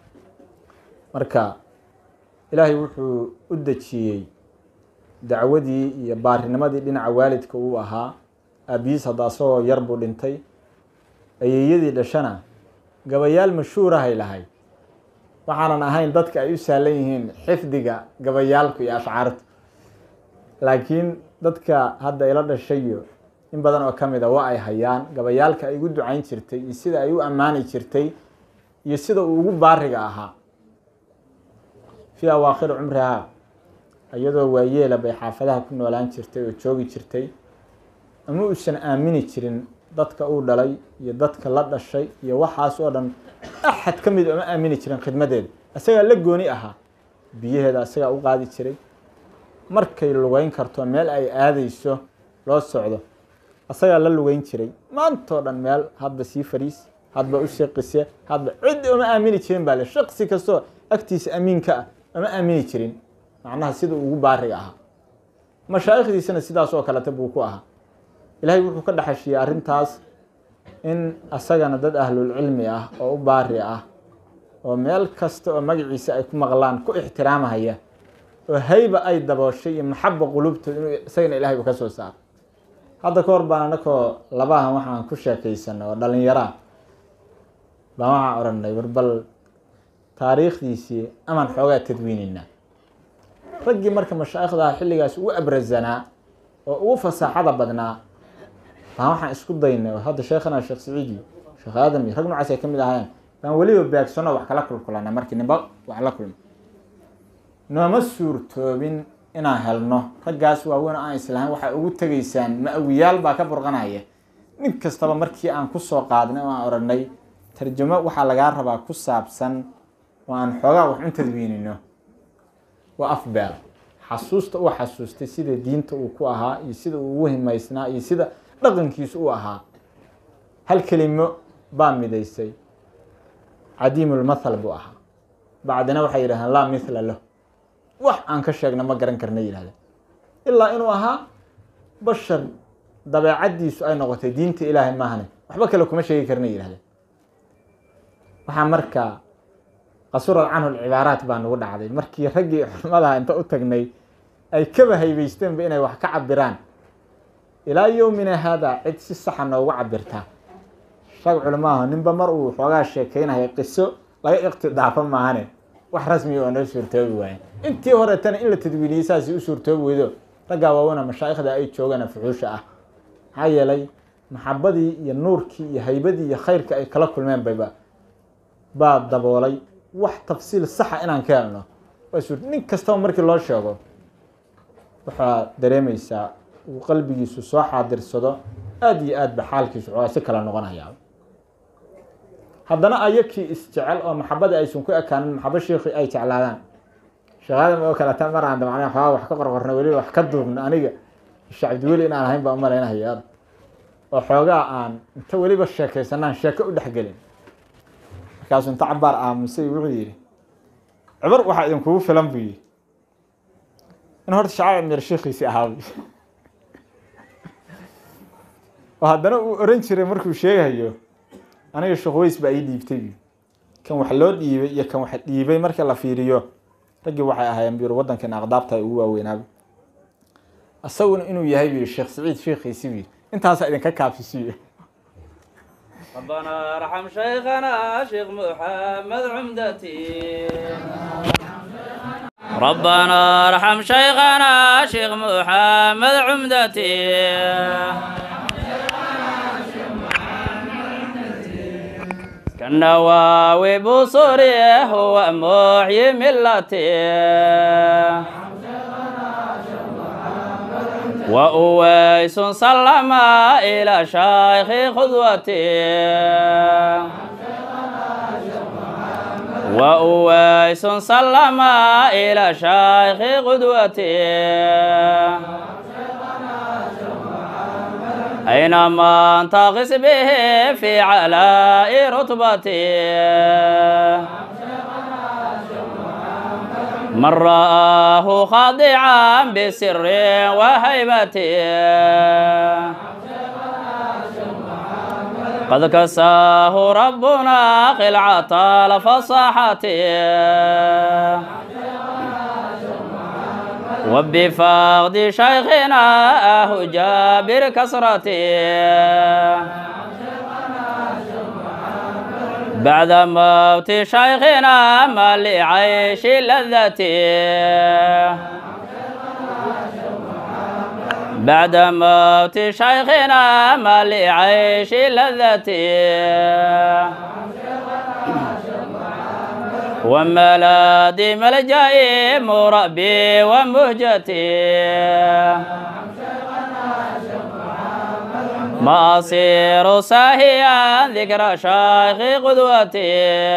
marka ilaahay wuxuu u dejiyey dacwadii iyo baarinimadii dhinaca waalidka uu ahaa aabiyiis hadda asagoo yar buu dhintay ayeeyadii dhashana gabayaal mashhuurahay lahayd waxaanan ahayn dadka ay u sahlan yihiin xifdiga gabayaalku iyo ashcaartu laakiin dadka hadda ila dhashayo in badan oo ka mid a waa ay hayaan gabayaalka ay ugu ducayn jirtay iyo sida ay u ammaani jirtay iyo sida uu ugu baariga ahaa fii awaakhiri cumrihaa iyadoo waayeela bay xaafadaha ku noolaan jirtay oo joogi jirtay ama uusan aamini jirin dadka uu dhalay iyo dadka la dhashay iyo waxaas oo dhan axad ka mid uma aamini jirin khidmadeeda isagaa la gooni ahaa biyaheeda isagaa u qaadi jiray markay lugeyn karto meel ay aadayso loo socdo isagaa la lugeyn jiray maantoo dhan meel hadba sii fariis hadba u sheeqise hadba cid uma aamini jirin baa le shaqsi kastoo agtiisa amiinka ah uma aamini jirin macnaha sida ugu baariga ahaa mashaa'ikhdiisana sidaas oo kaleta buu ku ahaa ilaahay wuxuu ka dhexeshiyey arrintaas in asagana dad ahlulcilmi ah oo u baari ah oo meel kasta oo magaciisa ay ku maqlaan ku ixtiraamahaya oo hayba ay dabooshay iyo maxaba qulubtooda inuu isagana ilahay u ka soo saaro hadda ka hor baan anakoo labahan waxaan ku sheekaysana oo dhalinyaraa baan waxaan odhanay warbal taariikhdiisii amaan xoogaa tadwiineynaa raggii marka mashaa'ikhdaha xilligaas ugu abrazanaa oo ugu fasaaxada badnaa baan waxaan isku daynay oo hadda sheekhana sheekh saciid iyo sheekh aadam iyo rag noocaas ay ka mid ahaayeen baan weliba beegsano wax kala kulkulana markii nimba wax la kulma nooma suurtoobin inaan helno raggaas waaweyn oo aan islahayn waxay ugu tegaysaan ma-awiyaal baa ka burqanaya nin kastaba markii aan kusoo qaadnay oo aan odhanay tarjamo waxaa lagaa rabaa ku saabsan oo aan xoogaa wax un tadwiinino waa afbeel xasuusta uu xasuustay sida diinta uu ku ahaa iyo sida uu ugu himaysnaa iyo sida dhaqankiisu u ahaa hal kelimo baa midaysay cadiimulmathal buu ahaa bacdina waxay yidhahdeen laa mithla lah wax aan ka sheegna ma garan karna yihahdeen ilaa inuu ahaa bashar dabeecaddiisu ay noqotay diinta ilaahay maahane waxba kale kuma sheegi karna yihahdeen waxaa markaa qasurad canhu lcibaaraat baa nagu dhacday markii raggii xurmadaha inta u tagnay ay kaba haybaysteenba inay wax ka cabiraan ilaa yowmina haadaa cid si saxa noogu cabirtaa rag culimaaho ninba mar uu xoogaa sheekeynaya qiso laga iqtidaafo maahane wax rasmiga oo noo suurtoobi waaye intii horetana in la tadwiiniyey saasi u suurtoobi weydo raggaa waawena mashaa'ikhda ay joogana fuxuusha ah maxaa yeelay maxabadii iyo nuurkii iyo haybadii iyo khayrka ay kala kulmeen bayba baa daboolay wax tafsiil saxa inaan ka helno waa suur nin kastaba markii loo sheego waxaa dareemaysaa uu qalbigiisu soo xaadirsado aada iyo aad ba xaalkiisu xoogaa si kala noqonayaa haddana ayakii isjecel oo maxabadii aysan ku ekaanin maxabo sheikhi ay jeclaadaan sheekhaadam oo kaleta maraan damacna xoogaa wax ka qorqorno weliba wax ka duubno aniga shacabdiweli inaan ahayn baa umalaynahaya oo xoogaa aan inta weliba sheekaysanaan sheeko u dhexgelin markaasuu inta cabaar aamusay wuxuu yidhi cibar waxaa idinkugu filan buu yidhi in horta shacab mir sheekhiisii ahaa bu oo haddana uu oran jiray markuu sheegayo aniga sheekh weys baa ii dhiibtay bu kan wax loo dhiibay iyo kan wax dhiibay marka la fiiriyo raggii waxay ahaayeen buyiri waddankan aqdaabta ay ugu waaweynaaba isaguna inuu yahay buu yidhi sheekh saciid sheekhiisi buu yidhi intaasaa idinka kaafisiyo ربنا ارحم شيخنا شيخ محمد عمدتي ربنا ارحم شيخنا شيخ محمد عمدتي كالنواوي بصري هو محيي ملتي وأويس سلم إلى شيخ خذوتي وأويس سلم إلى شيخ قدوتي أينما انتقص به في علاء رتبته من رآه خاضعا بسر وهيبته قد كساه ربنا خلعة الفصاحة وبفقد شيخنا أهو جابر كسرته بعد موت شيخنا ما لعيش لذته بعد موت شيخنا ما لعيش لذته وملاذي ملجئي مربي ومهجتي ما أصير ساهيا ذكر شيخ قدوتي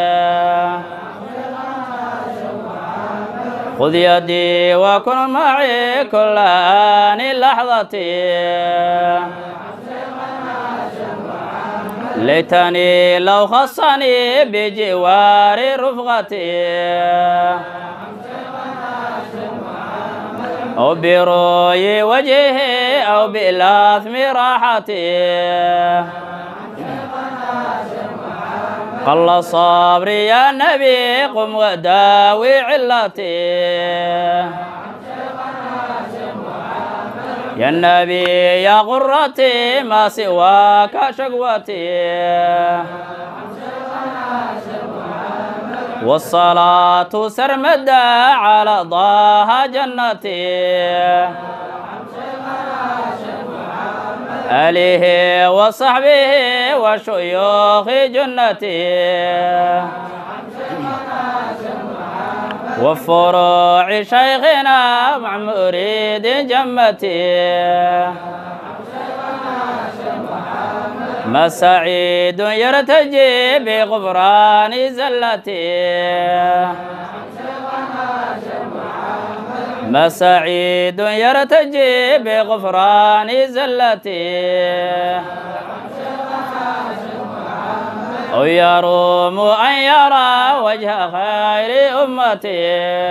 خذ يدي وكن معي كل آن لحظتي ليتني لو خصني بجوار رفقتي أو برؤي وجهه أو بلثم راحتي قل صبري يا نبي قم وداوي علتي يا النبي يا غرتي ما سواك شقوتي والصلاة سرمدا على ضاها جنتي آله وصحبه وشيوخ جنتي وفروع شيخنا مع مريد جمتي ما سعيد يرتجي بغفران زلتي ما سعيد يرتجي بغفران زلتي أو يروم أن يرى وجه خير أمتي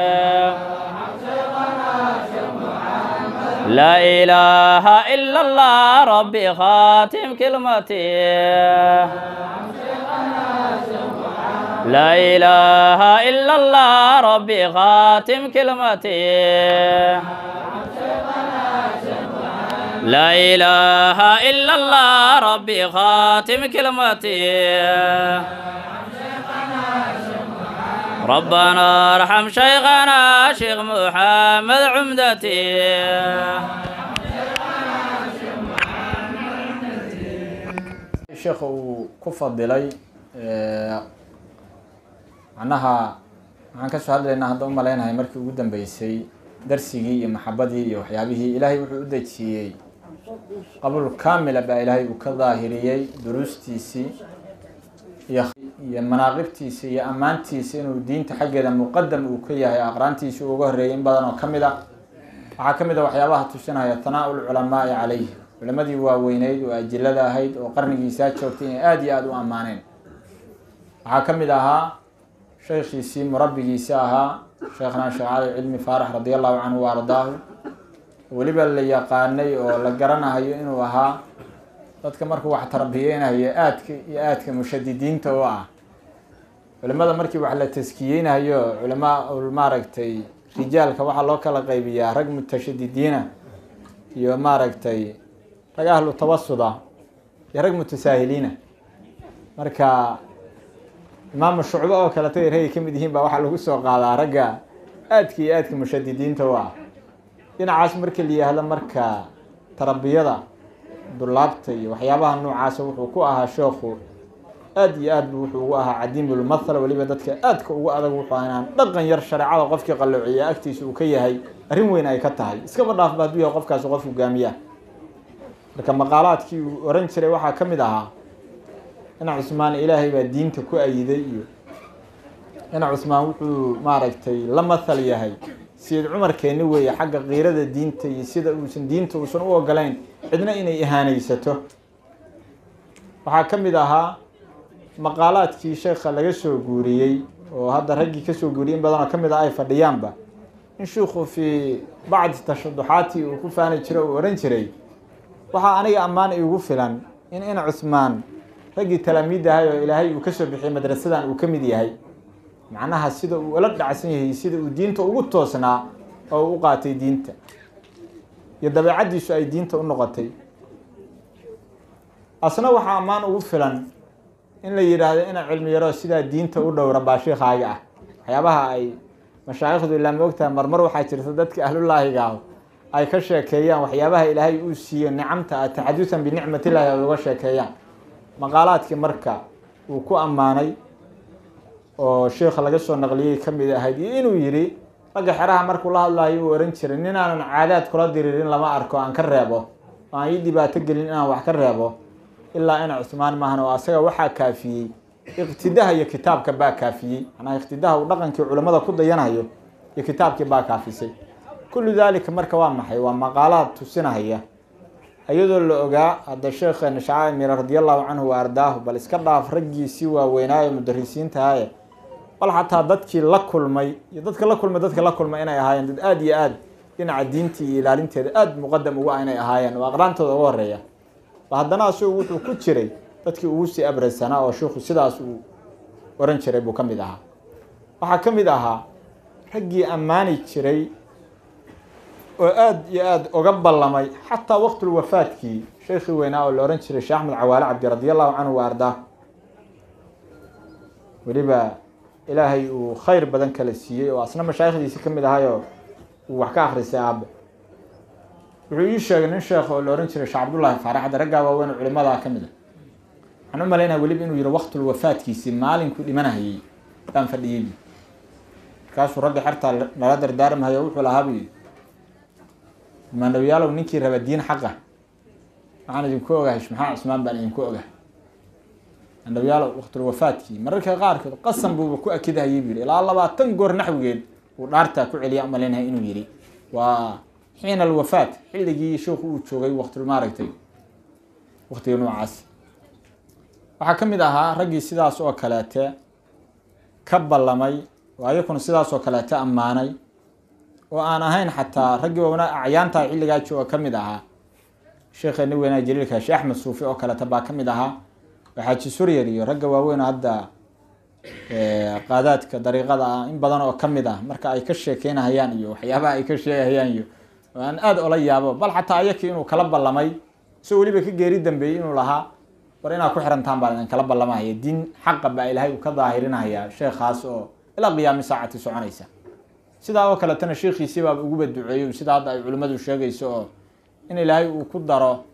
لا إله إلا الله ربي خاتم كلمتي لا إله إلا الله ربي خاتم كلمتي لا إله إلا الله ربي خاتم كلمتي ربنا ارحم شيخنا شيخ محمد عمدتي sheekha uu ku fadilay macnaha waxaan kasoo hadlaynaa hadda u maleynahay markii ugu dambeysay darsigii iyo maxabadii iyo waxyaabihii ilaahay wuxuu u dejiyey qabul kaamila baa ilaahay uu ka daahiriyey duruustiisii iyo iyo manaaqibtiisa iyo ammaantiisa inuu diinta xaggeeda muqadam uu ka yahay aqraantiisa uu uga horreeyay in badan oo ka mid a waxaa ka mid a waxyaabaha tusinaya tanaa-ul culamaai calayh culimadii waaweyneyd oo ajilada ahayd oo qarnigiisaa joogtay inay aada iyo aada u ammaaneen waxaa ka mid ahaa sheekhiisii murabbigiisa ahaa sheekhnaa sheekh cali cilmi faarax radi allahu canhu wa ardaahu weliba la yaqaanay oo la garanahayo inuu ahaa dadka markuu wax tarbiyeynayo aadka iyo aadka mushadidiinta u ah culimada markii wax la taskiyeynayo culamaa maaragtay rijaalka waxaa loo kala qaybiyaa rag mutashadidiina iyo maaragtay rag ahlu tawasuda iyo rag mutasaahiliina marka imaamu shucbo oo kaleta ragay ka mid yihiin baa waxaa lagu soo qaadaa ragga aadka iyo aadka mushadidiinta u ah dhinacaas markii la yihahdo marka tarbiyada dulaabta iyo waxyaabaha noocaasa wuxuu ku ahaa sheekhu aada iyo aad bu wuxuu ugu ahaa cadiimulmathal weliba dadka aadka ugu adag wuxuu aha inaan dhaqan yar shareecada qofkii qalloociya agtiisa uu ka yahay arrin weyn ay ka tahay iskaba dhaafba hadduu yahay qofkaasi qof hogaamiya marka maqaalaadkii uu oran jiray waxaa ka mid ahaa ina cusmaan ilaahay baa diinta ku ayiday iyo ina cusmaan wuxuu maaragtay la mathal yahay sayid cumar keeni weeye xagga kiirada diinta iyo sida uusan diinta uusan u ogolayn cidna inay ihaanaysato waxaa ka mid ahaa maqaalaadkii sheekha laga soo guuriyey oo hadda raggii kasoo guuriyey in badanoo ka mid ah ay fadhiyaanba in shiikhu fii bacdi tashaduxaati uu ku faani jiro uu ohan jiray waxaa aniga ammaan iigu filan in in cuhmaan raggii talaamiid ahay oo ilaahay uu kasoo bixiyey madrasadan uu ka mid yahay macnaha sida uu ula dhacsan yahay sida uu diinta ugu toosnaa oo uu u qaatay diinta iyo dabeecaddiisu ay diinta u noqotay asna waxaa ammaan ugu filan in la yidhaahdo ina cilmi yaro sidaa diinta u dhowra baa shiikhaaga ah waxyaabaha ay mashaayikhdu ilaa ma ogtahay marmar waxaa jirta dadka ahlulaahiga ah ay ka sheekeeyaan waxyaabaha ilaahay uu siiyo nicamta ah taxadusan binicmatillahi ay uga sheekeeyaan maqaalaadkii marka uu ku ammaanay oo sheikha laga soo naqliyey ka mid ahayd iyo inuu yidhi ragga xeraha markuu la hadlayo uu ohan jiray nin aanan caadaad kula diriirin lama arko aan ka reebo oo aan ii dhibaato gelin inaan wax ka reebo ilaa ina cusmaan maahan oo asaga waxaa kaafiyey iqtidaha iyo kitaabka baa kaafiyey macnaha iqtidaha uu dhaqankii culimmada ku dayanayo iyo kitaabkii baa kaafisay kullu daalika marka waa maxay waa maqaalaad tusinahaya iyadoo la ogaa hadda sheekheena shacaa mira radiallahu canhu wa ardaahu bal iska dhaaf raggiisii waaweynaayo mudarisiintaaye bal xataa dadkii la kulmay iyo dadka la kulmay dadka la kulmay inay ahaayeen dad aada iyo aad dhinaca diintii iyo ilaalinteeda aada muqadam ugu ah inay ahaayeen oo aqraantooda uga horeeya ba haddana isagu wuxuu ku jiray dadkii ugu sii abraysanaa oo sheikhu sidaas uu oran jiray buu ka mid ahaa waxaa ka mid ahaa raggii ammaani jiray oo aada iyo aada uga ballamay xataa waqtulwafaadkii sheekhii weynaa oo la ohan jiray sheekh axmed cawaale cabdi radi allahu canhu wa ardaa weliba ilaahay uu khayr badan kala siiyey oo asna mashaayikhdiisi ka mid ahayoo uu wax ka akrisay aabbe wuxuu ii sheegay nin sheekh oo la ohan jiray sheekh cabdullaahi faarax hadda raggaa waaweyn culimadaa ka mid a waxaan u malaynaya weliba inuu yihi waqtulwafaadkiisii maalinkuu dhimanahayey baan fadhiyey markaasuu ragga xertaa nala dardaarmahayo wuxuu lahaa buu yidhi maanawiyaalow ninkii raba diin xaqa waxaan idinku ogahay maxaa cusmaan baan idinku ogahay maanawiyaalow waqtulwafaadkii mararka qaarkood qasan buuba ku akidahayay buu yihi ilaa labaatan goor naxwigeed uu dhaartaa ku celiya umalaynaya inuu yihi waa xiina alwafaat xilligii sheikhu uu joogay waqtul maaragtay waqtiga noocaas waxaa ka mid ahaa raggii sidaas oo kaleete ka ballamay oo ayakuna sidaas oo kaleete ammaanay oo aan ahayn xataa raggii waana acyaantaa xilligaa jooga ka mid ahaa sheekheeni weynaa jaliilka sheekh axmed suufi oo kaleete baa ka mid ahaa oo xaaji suryar iyo ragga waaweyn oo hadda qaadaadka dariiqada ah in badan oo ka mid ah marka ay ka sheekeynahayaan iyo waxyaabaha ay ka sheegahayaan iyo oo aan aada ola yaabo bal xataa ayakii inuu kala ballamay isagoo weliba ka geeri dambeeyey inuu lahaa war inaad ku xirantaan baan idin kala ballamahaya diin xaqa baa ilaahay uu ka daahirinaya sheekhaas oo ilaa qiyaami saacati soconaysa sidaa oo kaletana sheekhiisii baaba uguba duceeyo sida hadda ay culimmadu sheegayso oo in ilaahay uu ku daro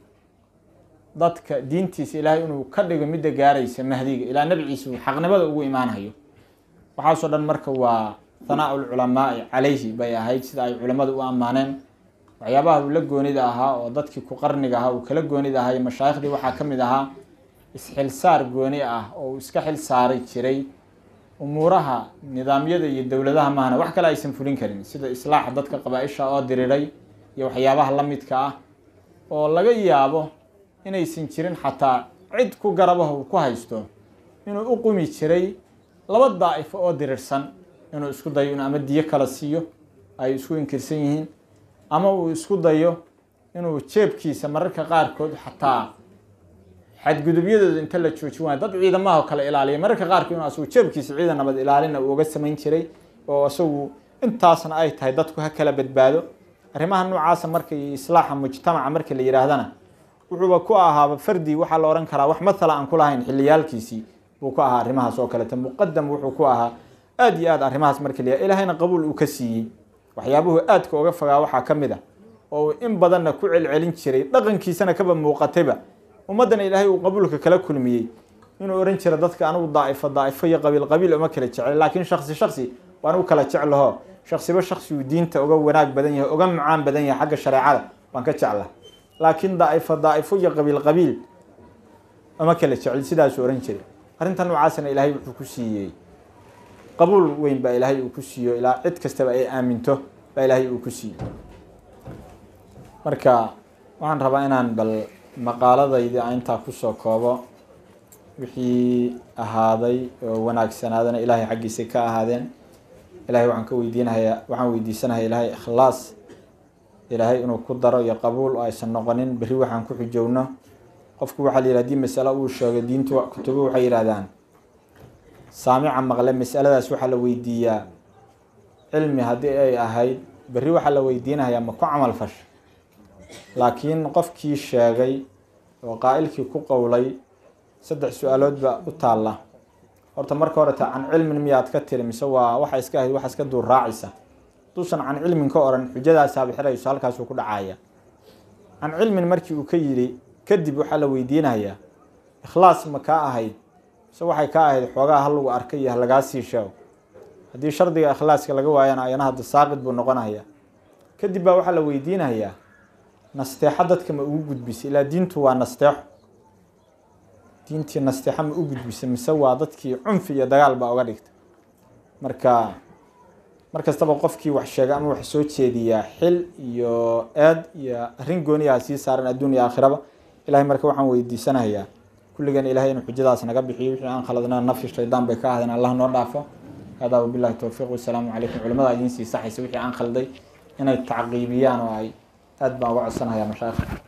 dadka diintiisa ilaahay inuu ka dhigo midda gaaraysa mahdiga ilaa nabciisa uu xaqnimada ugu imaanayo waxaasoo dhan marka waa hanaa lculamaai calayhi bay ahayd sida ay culimmadu u ammaaneen waxyaabaha uu la goonida ahaa oo dadkii ku qarniga ahaa uu kala goonida ahaa iyo mashaaikhdii waxaa ka mid ahaa isxilsaar gooni ah oo uu iska xil saari jiray umuuraha nidaamyada iyo dowladaha maahna wax kale aysan fulin karin sida islaaxa dadka qabaa-isha oo diriray iyo waxyaabaha la midka ah oo laga yaabo inaysan jirin xataa cid ku garabaha uu ku haysto inuu u qumi jiray laba daa'ifo oo dirirsan inuu isku dayo in ama diyo kala siiyo ay isku inkirsan yihiin ama uu isku dayo inuu jeebkiisa mararka qaarkood xataa xadgudubyadooda inta la joojin waayo dad ciidamaha kale ilaaliya mararka qaarkood inuu asagu jeebkiisa ciidan nabad ilaalina uu uga samayn jiray oo isagu intaasna ay tahay dadku ha kala badbaado arrimaha noocaasa marka iyo islaaxa mujtamaca marka la yihaahdana wuxuuba ku ahaaba fardi waxaa la ohan karaa wax mathala aan ku lahayn xiliyaalkiisii buu ku ahaa arrimahaas oo kalete muqadam wuxuu ku ahaa aada iyo aad arrimahaas marka la ilaahayna qabuul uu ka siiyey waxyaabuhu aadka uga fogaa waxaa ka mid a oo in badanna ku celcelin jiray dhaqankiisana kaba muuqatayba ummaddana ilaahay uu qabuulka kala kulmiyey inuu ohan jira dadka anigu daa'ifo daa'ifo iyo qabiil qabiil uma kala jeclay laakiin shaksi shaksi waan u kala jeclaho shaksiba shaksigu diinta uga wanaag badan yahay uga macaan badan yahay xagga shareecada waan ka jecla laakiin daa'ifo daa'ifo iyo qabiil qabiil uma kala jecel sidaasuu ohan jiray arrinta noocaasna ilaahay wuxuu ku siiyey qabuul weyn baa ilaahay uu ku siiyo ilaa cid kastaba ay aaminto baa ilaahay uu ku siiyey marka waxaan rabaa inaan bal maqaaladaydi aan intaa kusoo koobo wixii ahaaday oo wanaagsanaadana ilaahay xaggiisa ka ahaadeen ilaahay waxaan ka weydiinahayaa waxaan weydiisanayaa ilaahay ikhlaas ilaahay inuu ku daro iyo qabuul oo aysan noqonin berri waxaan ku xujowno qofku waxaa la yidhi hadii masalo uu sheego diintu kutubo waxay yidhahdaan saamica maqle masaladaas waxaa la weydiiyaa cilmi haddii ay ahayd berri waxaa la weydiinayaa ma ku camal fasha laakiin qofkii sheegay oo qaa'ilkii ku qowlay saddex su-aalood baa u taalla horta marka horeta can cilmin miyaad ka tiri mise waa waxa iska ahayd waxa iska duur raacaysa haduusan can cilmin ka oran xujadaasaaba xirayso halkaasuu ku dhacaya can cilmin markii uu ka yidhi kadib waxaa la weydiinayaa ikhlaas ma kaa ahayd mise waxay kaa ahayd xoogaa ha lagu arkay iyo halagaa sii sheego haddii shardiga ikhlaaska laga waayana ayana hadda saaqid buu noqonaya kadib baa waxaa la weydiinayaa nasteexo dadka ma ugu gudbisay ilaa diintu waa nasteexo diintii nasteexo ma u gudbisay mise waa dadkii cunfi iyo dagaal baa uga dhigtay marka mar kastaba qofkii wax sheega ama wax soo jeediyaa xil iyo eed iyo arrin gooniyaha sii saaran adduun iyo aakhiraba ilahay marka waxaan weydiisanayaa kulligan ilahay inuu xujadaas naga bixiyo wixii aan khaladna nafsi shaydaan bay ka ahaydeen allah noo dhaafo hada wabillahi towfiiq wasalaamu calaykum culimada idiin sii saxaysa wixii aan khalday inay tacqiibiyaan oo ay aad baan uga codsanayaa mashaayikh